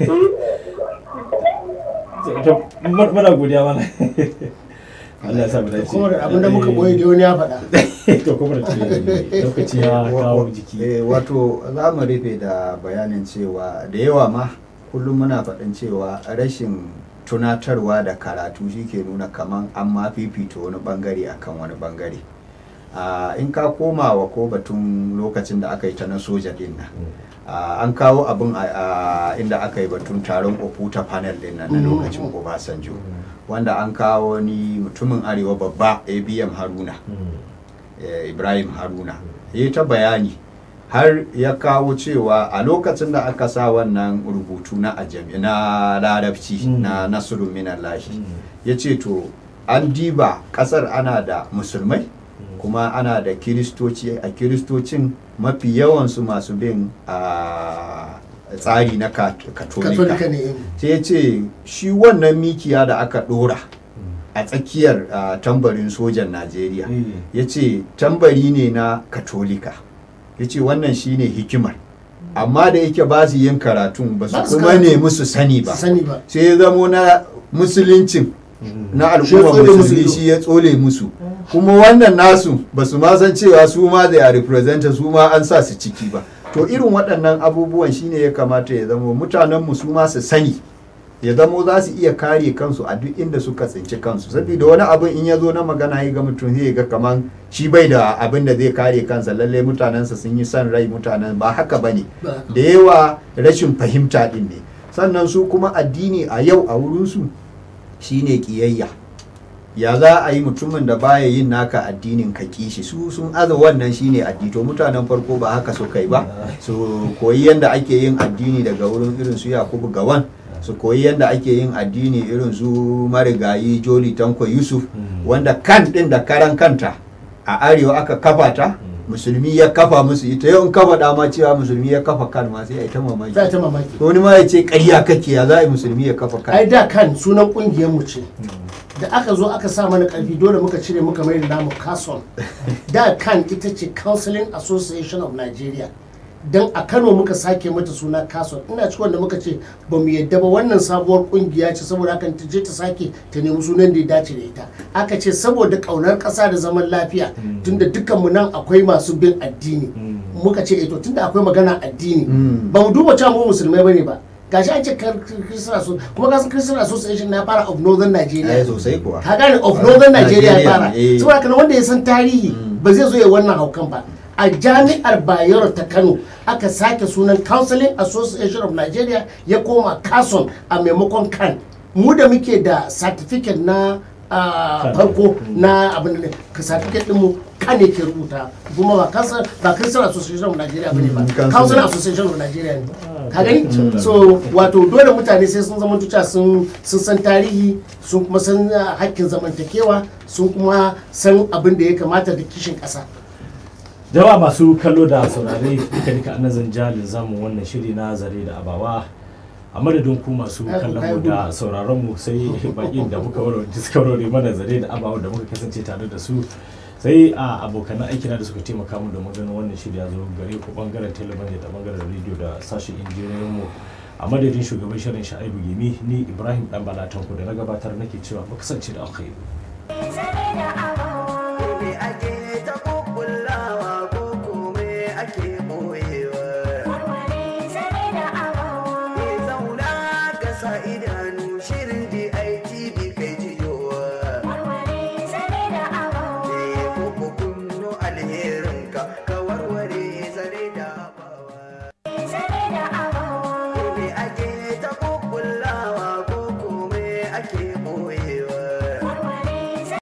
to mu- muna godiya mana Allah ya sa mu dace kuma da abinda muka boye da wani ya faɗa to kuma da ce lokaci ya kawo jiki Eh, wato za mu rufe da bayanin cewa da yawa ma kullum muna faɗin cewa rashin tunatarwa da karatu shi ke nuna kaman an ma fifita wani bangare akan wani bangare Ah, in ka koma wa ko batun lokacin da aka yi ta na soja din nan ah, an kawo abin a- a inda aka yi batun taron oputa panel din nan na Mm. lokacin obasanjo wanda an kawo ni mutumin arewa babba abm haruna Mm. eh, ibrahim haruna ya yi ta bayani har ya kawo cewa a lokacin da aka sa wannan rubutu na ajami na larabci Mm. na nasiru minallahi Mm. ya ce to an diba kasar ana da musulmai kuma ana da kiristoci a kiristocin mafi yawansu masu bin a tsari na kat- katolika katolika ne eh. sai ya ce shi wannan mikiya da aka dora a tsakiyar ah, tambarin sojan najeriya Mm. ya ce tambari ne na katolika ya ce wannan shine hikimar amma da yake ba su yin karatun ba Ba su su kuma karatu. nemi su sani ba sani ba sai ya zamo na musuluncin na Shi ya al'umma tsole musu musulmi ido. shi ya tsole musu kuma wannan nasu ba su ma san cewa su ma da ya representa su ma an sa su ciki ba to irin waɗannan abubuwan shine ya kamata ya zamo mutanenmu su ma su sani ya zamo za su iya kare kansu a duk inda suka tsinci kansu saboda wani abin in ya zo na magana ya ga mutum zai ga kaman shi bai da abin da zai kare kansa lalle mutanensa sun yi son rai mutanen ba haka bane Ba. da yawa rashin fahimta din ne sannan su kuma addini a yau a wurinsu shine kiyayya ya za a yi mutumin da baya yin naka addinin ka kishi su sun aza wannan shine addini to mutanen farko ba haka su kai ba su koyi yadda ake yin addini daga wurin irin su yakubu gawan su koyi yadda ake yin addini irin su marigayi joli tanko yusuf Mm. wanda kan din da karan kanta a arewa aka kafa ta musulmi ya kafa musu ita yau in kafa dama cewa musulmi ya kafa kan ma sai a yi ta mamaki za ta mamaki wani ma ya ce ƙarya kake ya za a yi musulmi ya kafa ai kan da kan sunan kungiyar mu ce da aka zo aka sa mana karfi dole muka cire muka mai da namu kason da kan ita ce counseling association of nigeria don a kano muka sake mata suna kason ina cikin wanda muka ce ba mu yadda ba wannan sabuwar kungiya ce saboda haka ta je ta sake ta nemi sunan da ya dace da ita aka ce saboda kaunar kasa da zaman lafiya tunda dukkanmu nan akwai masu bin addini muka ce eh to tunda akwai magana addini Mm. ba mu duba cewa mu musulmai bane ba gashi an ce kar- Christian Asso- kuma kasan Christian Association na fara of Northern Nigeria ai sosai kuwa ka gane of Northern Nigeria ya fara eh. saboda kana wanda ya san tarihi ba zai zo ya wannan haukan ba a jami'ar Bayero ta Kano aka sake sunan Counseling Association of Nigeria ya koma Kason a maimakon kan mu da muke da certificate na ah, Kan. farko na abin da ka certificate din mu kan ne ke rubuta kuma ba kansa ba Christian Association of Nigeria bane ba Mm, Council. Counseling Association of Nigeria ne Ah, ka gani Mm. so wato dole mutane sai sun zama tuca sun sun san tarihi sun kuma san ah, hakkin zamantakewa sun kuma san abin da ya kamata da kishin ƙasa jama'a masu kallo da saurare duka duka an zan jalin zamu wannan shiri na zare da abawa a madadin ku masu Ai, kallon kai mu gudu. da sauraron mu sai bakin da muka warware suka warware mana zare da abawa da muka kasance tare da su sai a abokan aiki na da suka taimaka mu domin ganin wannan shiri ya zo gare ku bangaren talabijin da bangaren rediyo da sashen injiniyoyin mu a madadin shugaban shirin sha'ibu gemi ni ibrahim dan balatanku da na gabatar nake cewa mu kasance da alkhairi zare da abawa me ake ta kukkullawa ko kome ake boyewa warware zare da abawa ke zauna ka sa idanu shirin DITV kai jiyowa warware zare da abawa eh ko kunno alherinka ka warware zare da bawa zare da abawa me ake